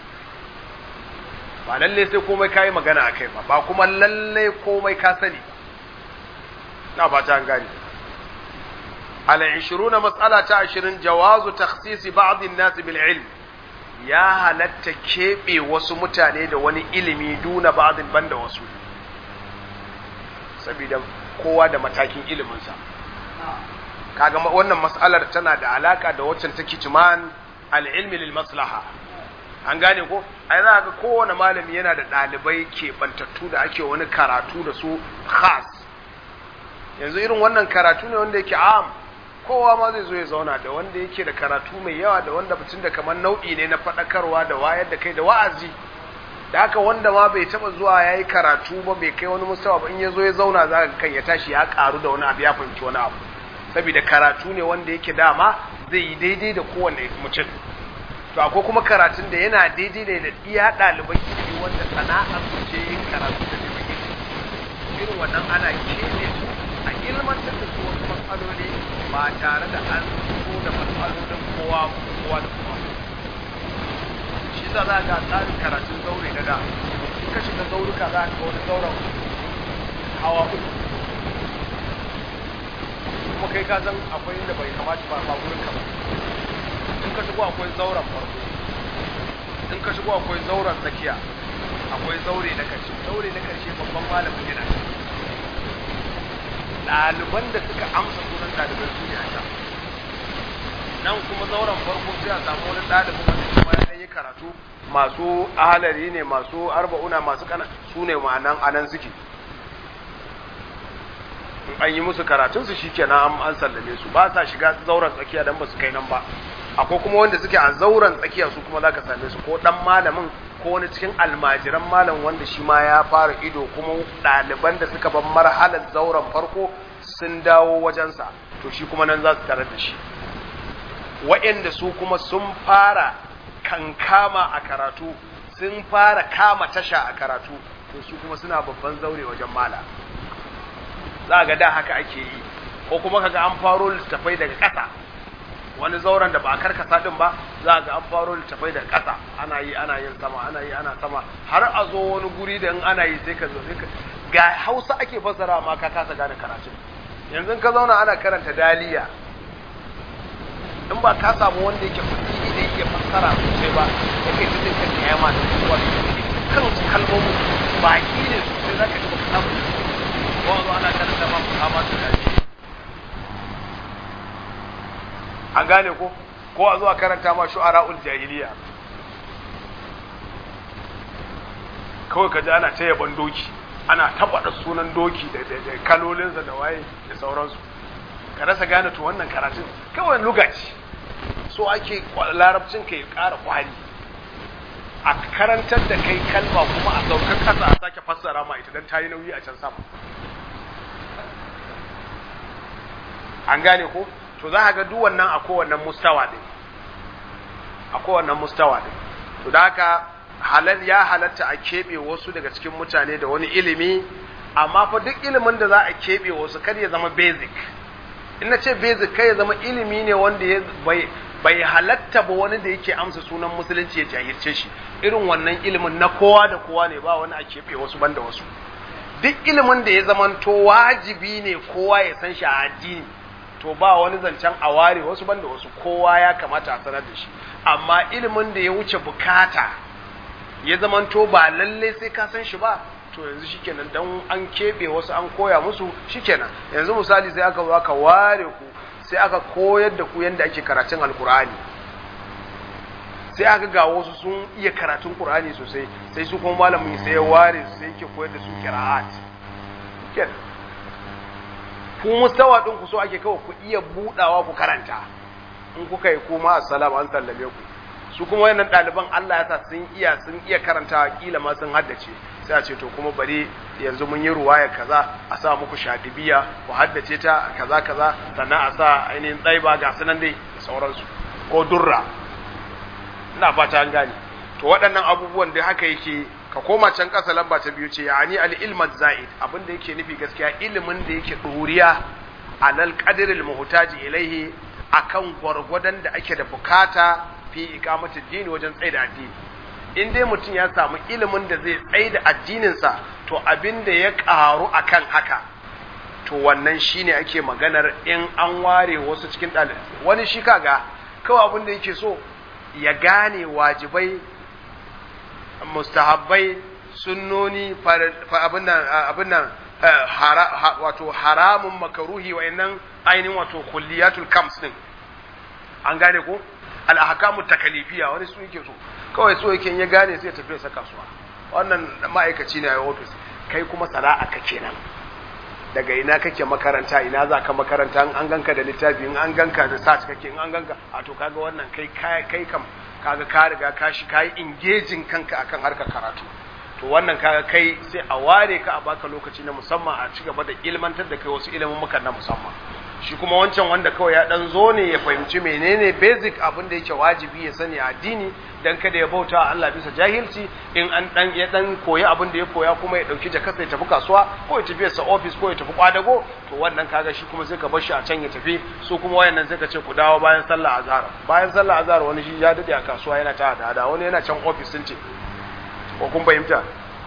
S1: ba lalle sai komai kai magana akai ba ba kuma lalle komai ka sani na ba ta gani al-20 mas'ala ta 20 jawazu takhsis ba'd an-nas bil ilm ya halatta kebe wasu mutane da wani ilimi duna ba'din banda wasu saboda kowa da matakin iliminsa kaga wannan mas'alar tana da alaka da waccan ta kitman al-ilmi lil maslaha an gane ko ai za ga kowane malami yana da ɗalibai keɓantattu da ake wani karatu da su khas yanzu irin wannan karatu ne wanda yake am kowa ma zai zo ya zauna da wanda yake da karatu mai yawa da wanda mutum da kamar nau'i ne na faɗakarwa da wayar da kai da wa'azi da haka wanda ma bai taba zuwa ya yi karatu ba bai kai wani mustawa ba in ya zo ya zauna za ka kan ya tashi ya karu da wani abu ya fahimci wani abu saboda karatu ne wanda yake dama zai yi daidai da kowane mutum to akwai kuma karatun da yana daidai ne da iya ɗaliban ilimi wanda sana'ar su ce yin karatu da neman ilimi irin wannan ana kene su a ilmantar da su wasu matsaloli ba tare da an zo da matsalolin kowa kowa da kowa shi za za ga tsarin karatun zaure na da in ka shiga zauruka za ka wani zauren hawa uku kuma kai ka san akwai inda bai kamata ba ba gurin ka ba in ka shigo akwai zauren farko in ka shigo akwai zauren tsakiya akwai zaure na karshe zaure na karshe babban malamin yana ɗaliban da suka amsa sunan ɗaliban su ne a can nan kuma zauren farko sai a samu wani ɗalibin wanda kuma ya yi karatu masu ahalari ne masu arba'una masu kana su ne ma'anan anan suke in an yi musu karatunsu shi kenan an sallame su ba sa shiga zauren tsakiya don ba su kai nan ba akwai kuma wanda suke a zauren tsakiya su kuma za ka same su ko dan malamin ko wani cikin almajiran malam wanda shi ma ya fara ido kuma ɗaliban da suka ban marhalar zauren farko sun dawo wajensa to shi kuma nan za su tarar da shi wa'yanda su kuma sun fara kankama a karatu sun fara kama tasha a karatu to su kuma suna babban zaure wajen mala za ga da haka ake yi ko kuma kaga an faro littafai daga ƙasa wani zauren da ba a karkasa din ba za ga an faro littafai daga ƙasa ana yi ana yin sama ana yi ana sama har a zo wani guri da in ana yi sai ka zo sai ka ga hausa ake fassara ma ka kasa gane karatun yanzu ka zauna ana karanta daliya in ba ka samu wanda yake fasiri da yake fassara sosai ba yake ta jin kan kiyama da kuwa kan kalmomin baki ne sosai za ka ji baka samu ko zo ana karanta ma ku kama su dace an gane ko ko a zo a karanta ma shu'ara'ul jahiliya kawai ka ji ana ta yaban doki ana tabbata sunan doki da kalolinsa da waye da sauransu ka rasa gane to wannan karatun kawai lugaci so ake larabcin ka ya ƙara kwari a karantar da kai kalma kuma a saukar kasa a sake fassara ma ita don ta yi nauyi a can sama an gane ko to za ga duk wannan a kowannen mustawa ɗin a kowannen mustawa ɗin to da haka halal ya halatta a keɓe wasu daga cikin mutane da wani ilimi amma fa duk ilimin da za a keɓe wasu kar ya zama basic in na ce basic kai ya zama ilimi ne wanda ya bai bai halatta ba wani da yake amsa sunan musulunci ya jahilce shi irin wannan ilimin na kowa da kowa ne ba wani a keɓe wasu banda wasu duk ilimin da ya zamanto wajibi ne kowa ya san shi a addini to ba wani zancen a ware wasu banda wasu kowa ya kamata a sanar da shi amma ilimin da ya wuce bukata ya zamanto ba lalle sai ka san shi ba to yanzu shikenan dan an keɓe wasu an koya musu shikenan yanzu misali sai aka zo aka ware ku sai aka koyar da ku yadda ake karatun alkur'ani sai aka ga wasu sun iya karatun qur'ani sosai sai su kuma malamin sai ya ware sai yake koyar da su qira'at kenan ku mustawa din ku so ake kawai ku iya budawa ku karanta in kuka yi kuma assalamu an sallame ku su kuma wayannan ɗaliban Allah ya sa sun iya sun iya karanta kila ma sun haddace sai a ce to kuma bari yanzu mun yi ruwaya kaza a sa muku shadibiya ku haddace ta kaza kaza sannan a sa ainihin tsaiba ga sunan dai da sauransu ko durra ina fata an gane to waɗannan abubuwan da haka yake ka koma can ƙasa lamba ta biyu ce yani al-ilmat zaid abin da yake nufi gaskiya ilimin da yake ɗuriya alal qadril muhtaji ilaihi akan gwargwadon da ake da bukata fi iqamati dini wajen tsaida addini in dai mutum ya samu ilimin da zai tsaida addininsa to abin da ya karu akan haka to wannan shine ake maganar in an ware wasu cikin ɗalibai wani shi kaga kawai abin da yake so ya gane wajibai mustahabbai sunnoni abin nan abin nan wato haramun makaruhi wa'annan ainihin wato kulliyatul kams din an gane ko al'ahkamu takalifiya wani su yake so kawai so yake ya gane sai ya tafi sa kasuwa wannan ma'aikaci ne a office kai kuma sana'a ka kenan daga ina kake makaranta ina za ka makaranta an ganka da littafi in an ganka da search kake in an ganka a to kaga wannan kai kai kam kaga ka riga ka shi kai engaging kanka akan harkar karatu to wannan kaga kai sai a ware ka a baka lokaci na musamman a ci gaba da ilmantar da kai wasu ilimin muka na musamman shi kuma wancan wanda kawai ya dan zo ne ya fahimci menene basic abin da yake wajibi ya sani a addini dan kada ya bauta wa Allah bisa jahilci in an dan ya dan koyi abin da ya koya kuma ya dauki jakarsa ya tafi kasuwa ko ya tafi sa office ko ya tafi kwadago to wannan kaga shi kuma sai ka bar shi a can ya tafi su kuma wayannan sai ka ce ku dawo bayan sallah azhar bayan sallah azhar wani shi ya dade a kasuwa yana ta hada wani yana can office sun ce ko kun fahimta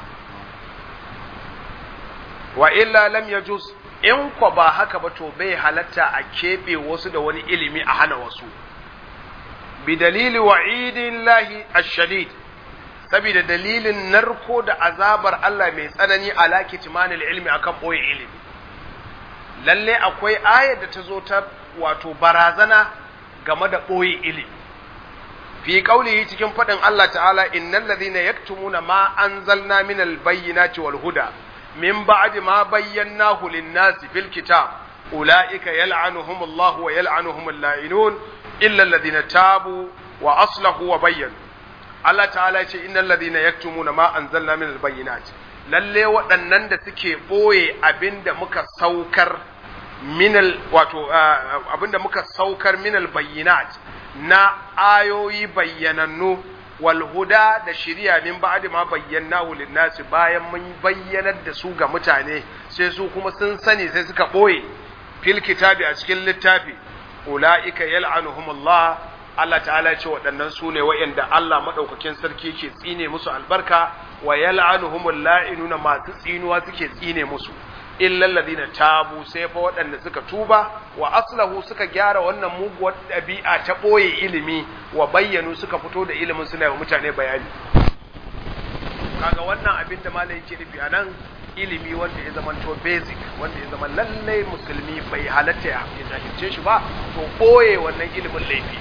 S1: wa illa lam yajuz in kwa ba haka ba to bai halatta a keɓe wasu da wani ilimi a hana wasu bi dalili wa'idin lahi ashadid saboda dalilin narko da azabar Allah mai tsanani ala kitmanil ilmi akan boye ilimi lalle akwai ayar da ta zo ta wato barazana game da boye ilimi fi qaulihi cikin fadin Allah ta'ala innal ladhina yaktumuna ma anzalna minal bayyinati wal huda من بعد ما بيناه للناس في الكتاب أولئك يلعنهم الله ويلعنهم اللائنون إلا الذين تابوا وأصلحوا وبينوا Allah ta'ala ya ce innal ladhina yaktumuna ma anzalna min albayyinat lalle waɗannan da suke boye abinda muka saukar min wato abinda muka saukar min albayyinat na ayoyi bayyanannu wal huda da shiriya min ba'di ma bayyanahu lin-nasi bayan mun bayyanar da su ga mutane sai su kuma sun sani sai suka boye fil kitabi a cikin littafi ulaika yal'anuhumullah Allah ta'ala ya ce waɗannan su ne waɗanda Allah madaukakin sarki ke tsine musu albarka wa yal'anuhumul la'inuna masu tsinuwa suke tsine musu illa alladhina tabu sai fa waɗanda suka tuba wa aslahu suka gyara wannan muguwar ɗabi'a ta ɓoye ilimi wa bayyanu suka fito da ilimin suna wa mutane bayani kaga wannan abin da malai yake nufi a nan ilimi wanda ya zama to basic wanda ya zama lallai musulmi bai halatta ya jahilce shi ba to ɓoye wannan ilimin laifi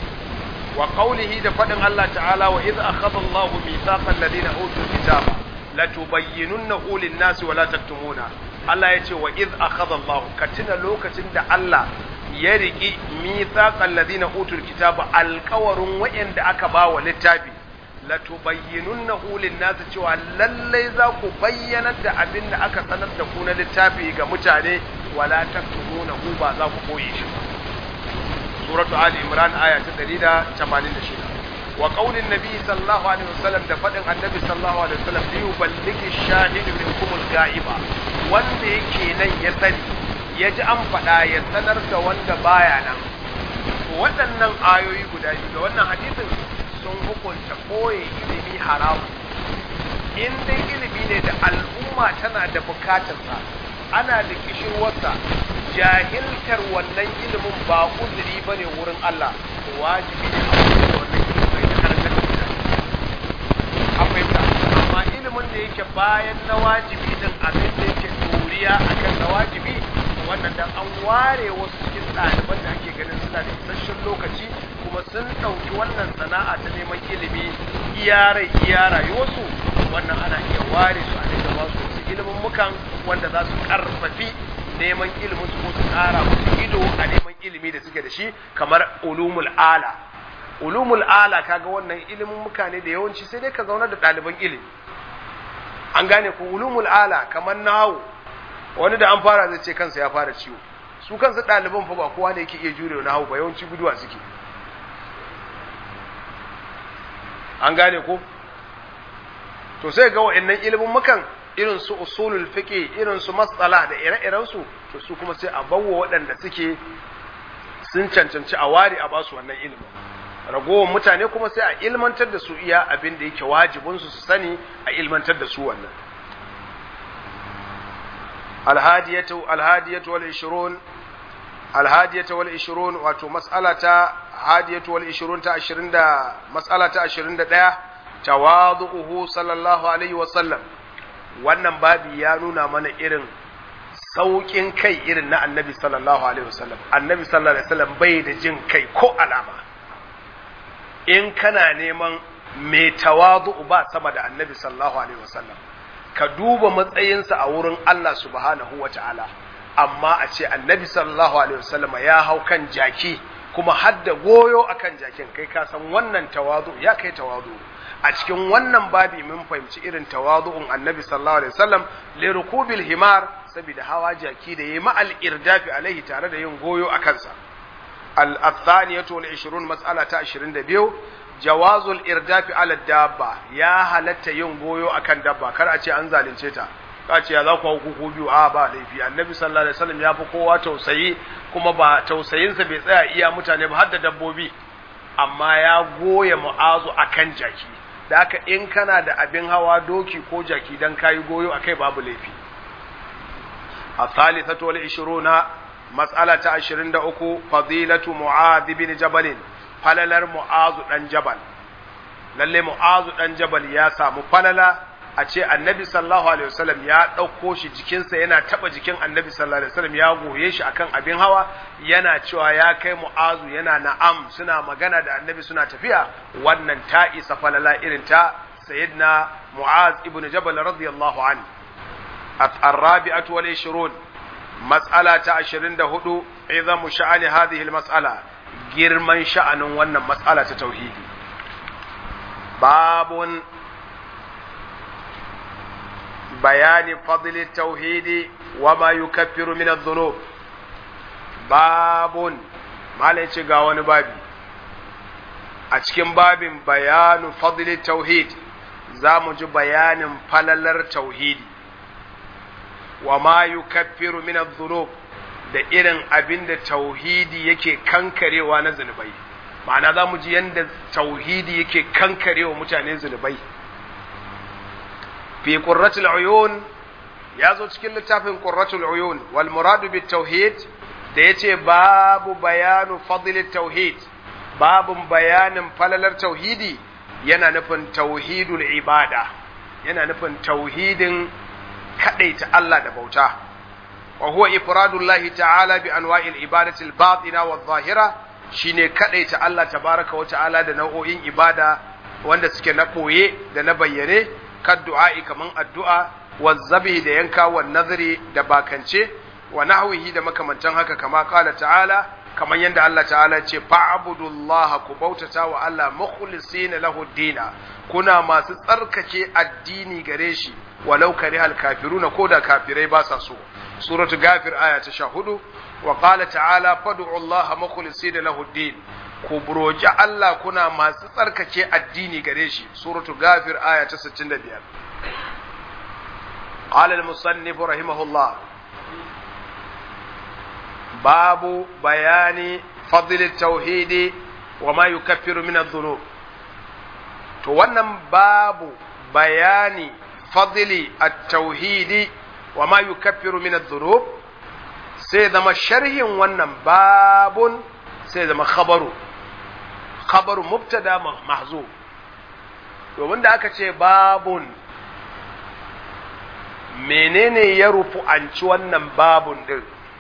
S1: wa qawlihi da faɗin Allah ta'ala wa idh akhadha Allahu mithaqal ladina utul kitaba la tubayyinunnahu lin-nasi wa la taktumuna Allah ya ce wa iz akhadha Allah ka tuna lokacin da Allah ya riki mithaqal ladina utul kitaba alqawarun wa'anda aka ba wa littafi la tubayyinunnahu lin-nasi cewa lallai za ku bayyana da abin da aka sanar da ku na littafi ga mutane wa la taktumunahu ba za ku koyi shi ba suratu ali imran aya ta 186 wa qaulin nabi sallallahu alaihi wasallam da fadin annabi sallallahu alaihi wasallam li yuballigi shahidu minkum al-ga'iba wanda yake nan ya sani ya ji an faɗa ya sanar da wanda baya nan waɗannan ayoyi guda biyu da wannan hadisin sun hukunta koye ilimi haramu in dai ilimi ne da al'umma tana da bukatarsa ana da kishirwarsa jahiltar wannan ilimin ba uzuri ba ne wurin Allah wajibi ne a wurin wannan ilimin da karantar da mutane a fahimta amma ilimin da yake bayan na wajibi din abin da yake doriya akan na wajibi wannan dan an ware wasu cikin ɗaliban da ake ganin suna da isasshen lokaci kuma sun ɗauki wannan sana'a ta neman ilimi iya rai iya rayuwarsu wannan ana iya ware su a dinga ba su wasu ilimin mukan wanda za su karfafi neman ilimin su ko su ƙara musu ido a neman ilimi da suke da shi kamar ulumul ala ulumul ala kaga wannan ilimin muka ne da yawanci sai dai ka zauna da ɗaliban ilimi an gane ko ulumul ala kamar nawo wani da an fara zai ce kansa ya fara ciwo su kansu ɗaliban fa ba kowa ne yake iya jurewa nawo ba yawanci guduwa suke an gane ko to sai ga wa'annan ilimin mukan irin su usulul fiqh irin su mas'ala da ire-iren su to su kuma sai a bawo waɗanda suke sun cancanci a ware a basu wannan ilimin ragowar mutane kuma sai a ilmantar da su iya abin da yake wajibin su su sani a ilmantar da su wannan alhadiyatu alhadiyatu wal 20 alhadiyatu wal 20 wato mas'alata hadiyatu wal 20 ta 20 da mas'alata 21 tawadu'uhu sallallahu alaihi wa sallam wannan babi ya nuna mana irin sauƙin kai irin na annabi sallallahu alaihi wasallam annabi sallallahu alaihi wasallam bai da jin kai ko alama in kana neman mai tawadu'u ba sama da annabi sallallahu alaihi wasallam ka duba matsayinsa a wurin Allah subhanahu wa ta'ala amma a ce annabi sallallahu alaihi wasallam ya hau kan jaki kuma hadda goyo akan jakin kai ka san wannan tawadu ya kai tawadu a cikin wannan babi mun fahimci irin tawadu'un annabi sallallahu alaihi wasallam li rukubil himar saboda hawa jaki da yayi ma'al irdafi alaihi tare da yin goyo a kansa al athaniyatu wal 20 mas'ala ta 22 jawazul irdafi ala dabba ya halatta yin goyo akan dabba kar a ce an zalunce ta ka ce ya za ku hukuku biyu a ba laifi annabi sallallahu alaihi wasallam ya fi kowa tausayi kuma ba tausayinsa bai tsaya iya mutane ba har da dabbobi amma ya goya mu'azu akan jaki da haka in kana da abin hawa doki ko jaki dan kayi goyo akai babu laifi a thalithatu wal 20 mas'ala ta 23 fadilatu mu'adh bin jabal falalar mu'azu dan jabal lalle mu'azu dan jabal ya samu falala a ce annabi sallallahu alaihi wasallam ya ɗauko shi jikinsa yana taɓa jikin annabi sallallahu alaihi wasallam ya goye shi akan abin hawa yana cewa ya kai mu'azu yana na'am suna magana da annabi suna tafiya wannan ta isa falala irin ta sayyidina mu'az ibnu jabal radiyallahu an الرابعة والعشرون مسألة عشرين دهدو عظم شأن هذه المسألة girman sha'anin wannan matsala ta tauhidi babun bayani fadli tauhidi wa ma yukaffiru min adh-dhunub babun malai ce ga wani babi a cikin babin bayanu fadli tauhid za mu ji bayanin falalar tauhidi wa ma yukaffiru min adh-dhunub da irin abin da tauhidi yake kankarewa na zunubai ma'ana za mu ji yadda tauhidi yake kankarewa mutane zunubai fi qurratul uyun ya zo cikin littafin qurratul uyun wal muradu bit tauhid da yace babu bayanu fadl tauhid babun bayanin falalar tauhidi yana nufin tauhidul ibada yana nufin tauhidin kadaita Allah da bauta وهو إفراد الله تعالى بأنواع العبادة الباطنة والظاهرة shine kadaita Allah tabaraka wa ta'ala da nau'o'in ibada wanda suke na ɓoye da na bayyane kad du'a'i kaman addu'a wa zabi da yanka wa nazari da bakance wa nahwihi da makamantan haka kama qala ta'ala kaman yanda Allah ta'ala ce fa'budullaha ku bautata wa Allah mukhlisina lahu dina kuna masu tsarkake addini gare shi walau karihal kafiruna ko da kafirai ba sa so suratu gafir aya ta 14 wa qala ta'ala fad'u Allah mukhlisina lahu din ku buroji Allah kuna masu tsarkake addini gare shi suratu gafir aya ta 65 qala al-musannif rahimahullah babu bayani fadl at-tauhid wa ma yukaffiru min adh-dhunub to wannan babu bayani fadli at-tauhid wa ma yukaffiru min adh-dhunub sai zama sharhin wannan babun sai zama khabaru khabaru mubtada mahzuf domin da aka ce babun menene ya rufu an ci wannan babun din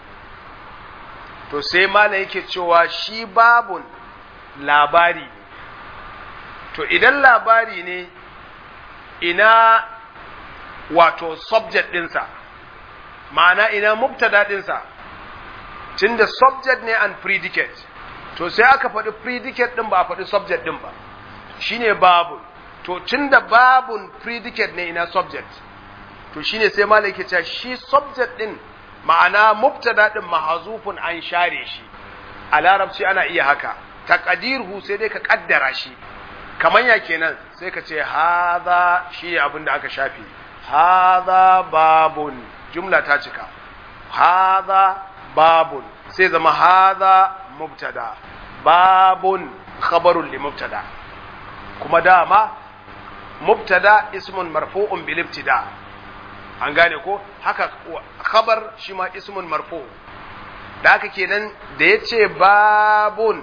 S1: to sai malam yake cewa shi babun labari to idan labari ne ina wato subject ɗinsa ma'ana ina mubtada ɗinsa tunda subject ne and predicate to sai aka faɗi predicate ɗin ba a faɗi subject ɗin ba shine babun to tunda babun predicate ne ina subject to shine sai malam yake cewa shi subject ɗin ma'ana mubtada ɗin mahazufun an share shi a larabci ana iya haka taqdirhu sai dai ka kaddara shi kaman ya kenan sai ka ce hadha shi abin da aka shafe hadha babun jumla ta cika hadha babun sai zama hadha mubtada babun khabarun li mubtada kuma dama mubtada ismun marfu'un bil ibtida an gane ko haka khabar shi ma ismun marfu da haka kenan da yace babun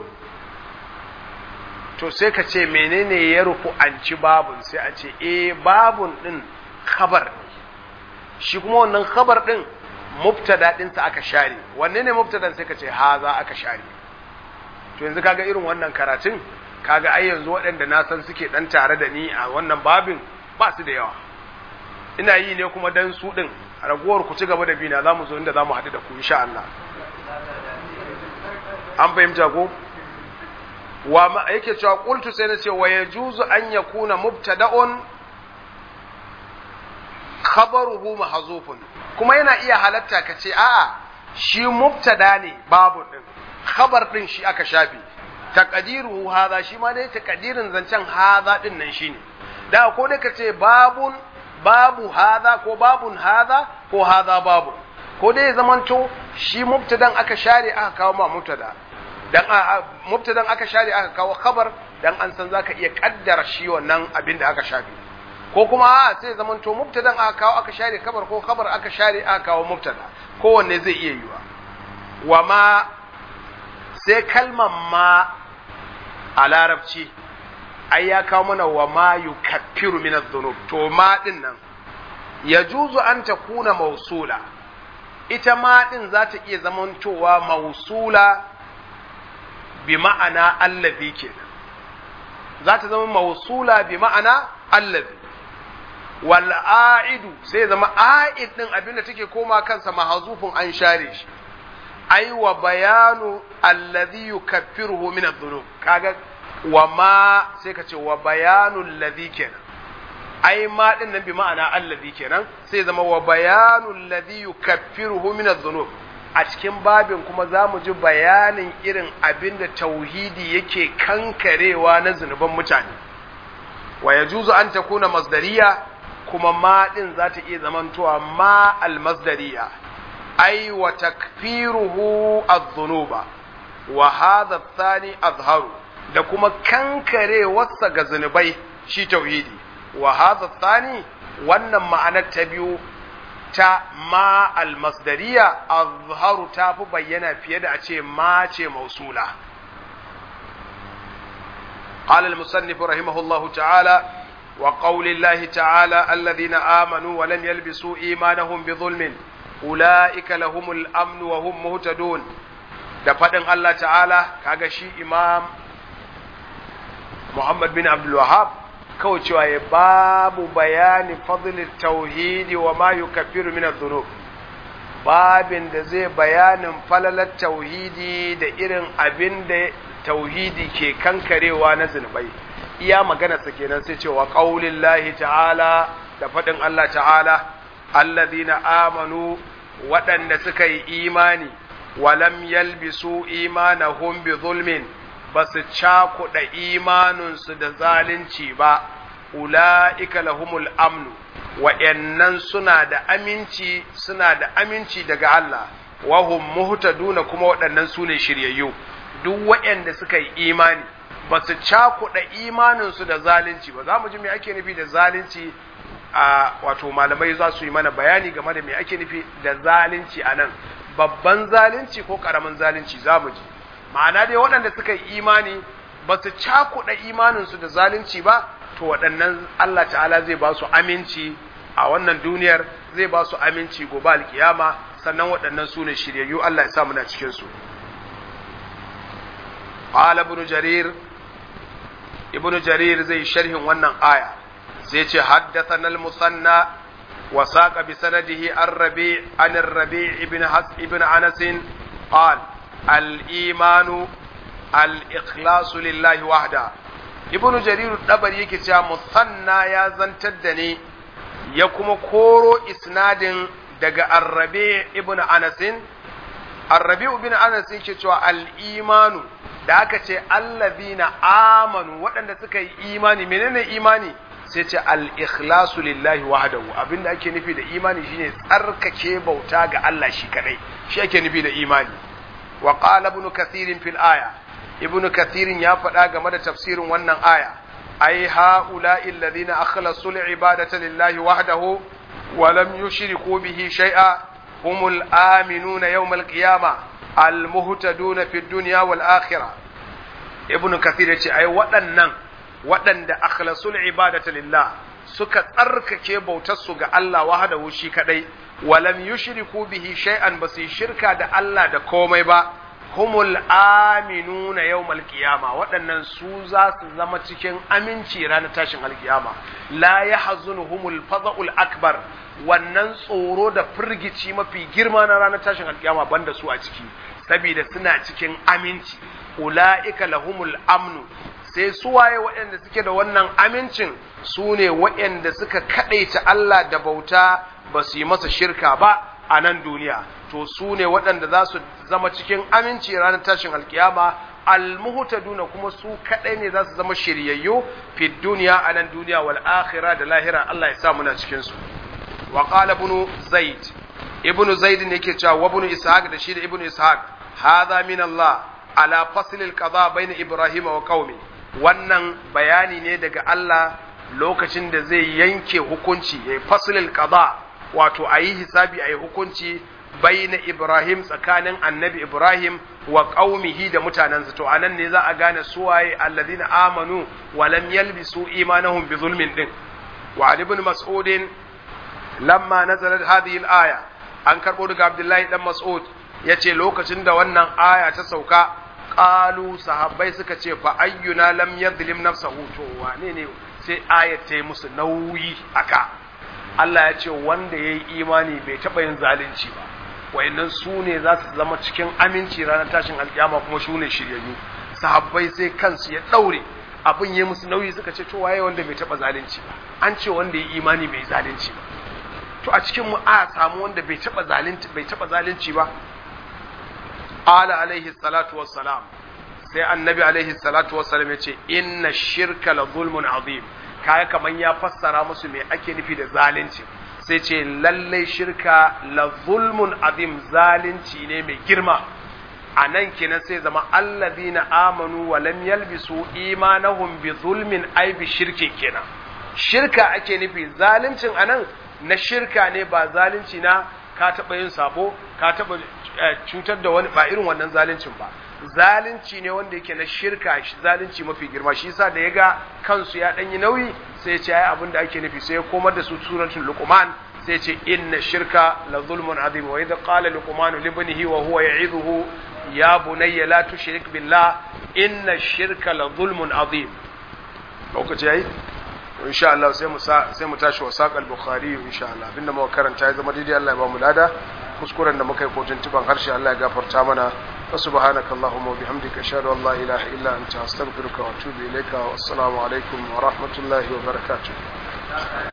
S1: to sai ka ce menene ya rufu an ci babun sai a ce eh babun din khabar ne shi kuma wannan khabar din mubtada ɗinsa aka share wanne ne mubtadan sai ka ce haza aka share to yanzu kaga irin wannan karatun kaga ai yanzu waɗanda na san suke ɗan tare da ni a wannan babin ba su da yawa ina yi ne kuma dan su ɗin a ragowar ku ci gaba da bina za mu zo inda za mu haɗu da ku insha Allah an fahimta ko wa ma yake cewa qultu sai na ce wa yajuzu an yakuna mubtada'un khabaruhu mahzufun kuma yana iya halatta ka ce a'a shi mubtada ne babu din khabar din shi aka shafe taqdiruhu hadha shi ma dai taqdirin zancen hadha din nan shine da ko dai ka ce babun babu hadha ko babun hadha ko hadha babu ko dai zamanto shi mubtadan aka share aka kawo ma mubtada dan mubtadan aka share aka kawo khabar dan an san zaka iya kaddara shi wannan abin da aka shafe ko kuma a sai zaman to mubtadan aka kawo aka share kabar ko kabar aka share aka kawo mubtada kowanne zai iya yiwa wa ma sai kalmar ma a larabci ai ya kawo mana wa ma yukaffiru min adh-dhunub to ma din nan yajuzu an takuna mausula ita ma din za ta iya zamantowa mausula bi ma'ana allazi kenan za ta zama mausula bi ma'ana allazi wal a'idu sai zama a'id din abin da take koma kansa mahazufin an share shi ai wa bayanu alladhi yukaffiruhu min adh-dhunub kaga wa ma sai ka ce wa bayanu alladhi kenan ai ma din nan bi ma'ana alladhi kenan sai zama wa bayanu alladhi yukaffiruhu min adh-dhunub a cikin babin kuma za mu ji bayanin irin abin da tauhidi yake kankarewa na zunuban mutane wa yajuzu an takuna masdariya kuma ma ɗin za ta iya zamantowa ma almasdariya ai wa takfiruhu adh-dhunuba wa hadha ath-thani azharu da kuma kankare wasa ga zunubai shi tauhidi wa hadha ath-thani wannan ma'anar ta biyu ta ma almasdariya azharu ta fi bayyana fiye da a ce ma ce mausula قال المصنف رحمه الله تعالى وقول الله تعالى الذين آمنوا ولم يلبسوا إيمانهم بظلم أولئك لهم الأمن وهم مهتدون da faɗin Allah ta'ala kaga shi imam Muhammad bin Abdul Wahab kawai cewa ya babu bayani fadlil tauhidi wa ma yukaffiru min adh-dhunub babin da zai bayanin falalar tauhidi da irin abin da tauhidi ke kankarewa na zunubai iya maganarsa kenan sai cewa qaulin lahi ta'ala da faɗin Allah ta'ala alladhina amanu waɗanda suka yi imani walam yalbisu imanahum bi zulmin basu cakuɗa imaninsu da zalunci ba ula'ika lahumul amnu wa'yannan suna da aminci suna da aminci daga Allah wahum muhtaduna kuma waɗannan su ne shiryayyu duk waɗanda suka yi imani ba su cakuɗa imaninsu da zalunci ba za mu ji me ake nufi da zalunci a wato malamai za su yi mana bayani game da me ake nufi da zalunci a nan babban zalunci ko ƙaramin zalunci za mu ji ma'ana dai waɗanda suka yi imani ba su cakuɗa imaninsu da zalunci ba to waɗannan Allah ta'ala zai ba su aminci a wannan duniyar zai ba su aminci gobe alkiyama sannan waɗannan su ne shiryayyu Allah ya sa muna cikin su qala ibn jarir ibn jarir zai sharhin wannan aya zai ce haddathana al-musanna wa saqa bi sanadihi ar-rabi' an ar-rabi' ibn has ibn anas qala al-imanu al-ikhlasu lillahi wahda ibnu jariru dabari yake cewa musanna ya zantar da ni ya kuma koro isnadin daga arrabe ibnu anasin arrabe ibnu anas yake cewa al-imanu da aka ce allazina amanu waɗanda suka yi imani menene imani sai ce al-ikhlasu lillahi wahdahu abinda ake nufi da imani shine tsarkake bauta ga Allah shi kadai shi ake nufi da imani wa qala ibn kathir fil aya ibnu kathirin ya faɗa game da tafsirin wannan aya ai ha'ula'i alladhina akhlasu al-ibadata lillahi wahdahu wa lam yushriku bihi shay'a humul aminuna yawm al-qiyamah al-muhtaduna fi dunya wal akhirah ibnu kathir yace ai waɗannan waɗanda akhlasu al-ibadata lillah suka tsarkake bautar su ga Allah wahdahu shi kadai wa lam yushriku bihi shay'an basu shirka da Allah da komai ba humul aminuna yawmal qiyama waɗannan su za su zama cikin aminci ranar tashin alkiyama la yahzunuhumul fadhul akbar wannan tsoro da firgici mafi girma na ranar tashin alkiyama banda su a ciki saboda suna cikin aminci ulaika lahumul amnu sai su waye waɗanda suke da wannan amincin su ne waɗanda suka kaɗaita Allah da bauta ba su yi masa shirka ba a nan duniya to su ne waɗanda za su zama cikin aminci ranar tashin alkiyama almuhtaduna kuma su kaɗai ne za su zama shiryayyu fi duniya a nan duniya wal akhirah da lahira Allah ya sa muna cikin su wa qala ibn zaid ibn zaid ne yake cewa wa ibn ishaq da shi da ibn ishaq hadha min Allah ala fasl al qada bayna ibrahim wa qaumi wannan bayani ne daga Allah lokacin da zai yanke hukunci ya fasl al qada wato ayi hisabi ayi hukunci bayna Ibrahim tsakanin annabi Ibrahim wa qaumihi da mutanensa to anan ne za a gane suwaye alladhina amanu wa lam yalbisu imanahum bi zulmin din wa Ali ibn Mas'ud lamma nazalat hadhihi al-aya an karbo daga Abdullahi dan Mas'ud yace lokacin da wannan aya ta sauka qalu sahabbai suka ce fa ayyuna lam yadhlim nafsahu to wane ne sai ayat ta yi musu nauyi aka Allah ya ce wanda yayi imani bai taba yin zalunci ba wayannan su ne za su zama cikin aminci ranar tashin alkiyama kuma su ne shiryayyu sahabbai sai kansu ya daure abin ya musu nauyi suka ce to waye wanda bai taba zalunci ba an ce wanda ya imani bai zalunci ba to a cikin mu a samu wanda bai taba zalunci bai taba zalunci ba ala alaihi salatu wassalam sai annabi alaihi salatu wassalam ya ce inna shirka la zulmun azim kaya kaman ya fassara musu me ake nufi da zalunci sai ce lallai shirka la zulmun azim zalunci ne mai girma a nan kenan sai zama allazina amanu wa lam yalbisu imanahum bi zulmin ay bi shirkin kenan shirka ake nufi zaluncin anan na shirka ne ba zalunci na ka taɓa yin sabo ka taɓa cutar da wani ba irin wannan zaluncin ba zalunci ne wanda yake na shirka zalunci mafi girma shi yasa da ya ga kansu ya ɗanyi nauyi sai ya ce ai abin da ake nufi sai ya komar da su suratul luqman sai ce inna shirka la zulmun azim wa idh qala luqman li ibnihi wa huwa ya'idhuhu ya bunayya la tushrik billah inna shirka la zulmun azim lokaci yayi insha Allah sai mu sai mu tashi wa saqal bukhari insha Allah abinda muka karanta ya zama daidai Allah ya ba mu lada kuskuren da muka yi ko tuntuban harshe Allah ya gafarta mana wa subhanaka allahumma wa bihamdika ashhadu an la ilaha illa anta astaghfiruka wa atubu ilayka wa assalamu alaikum wa rahmatullahi wa barakatuh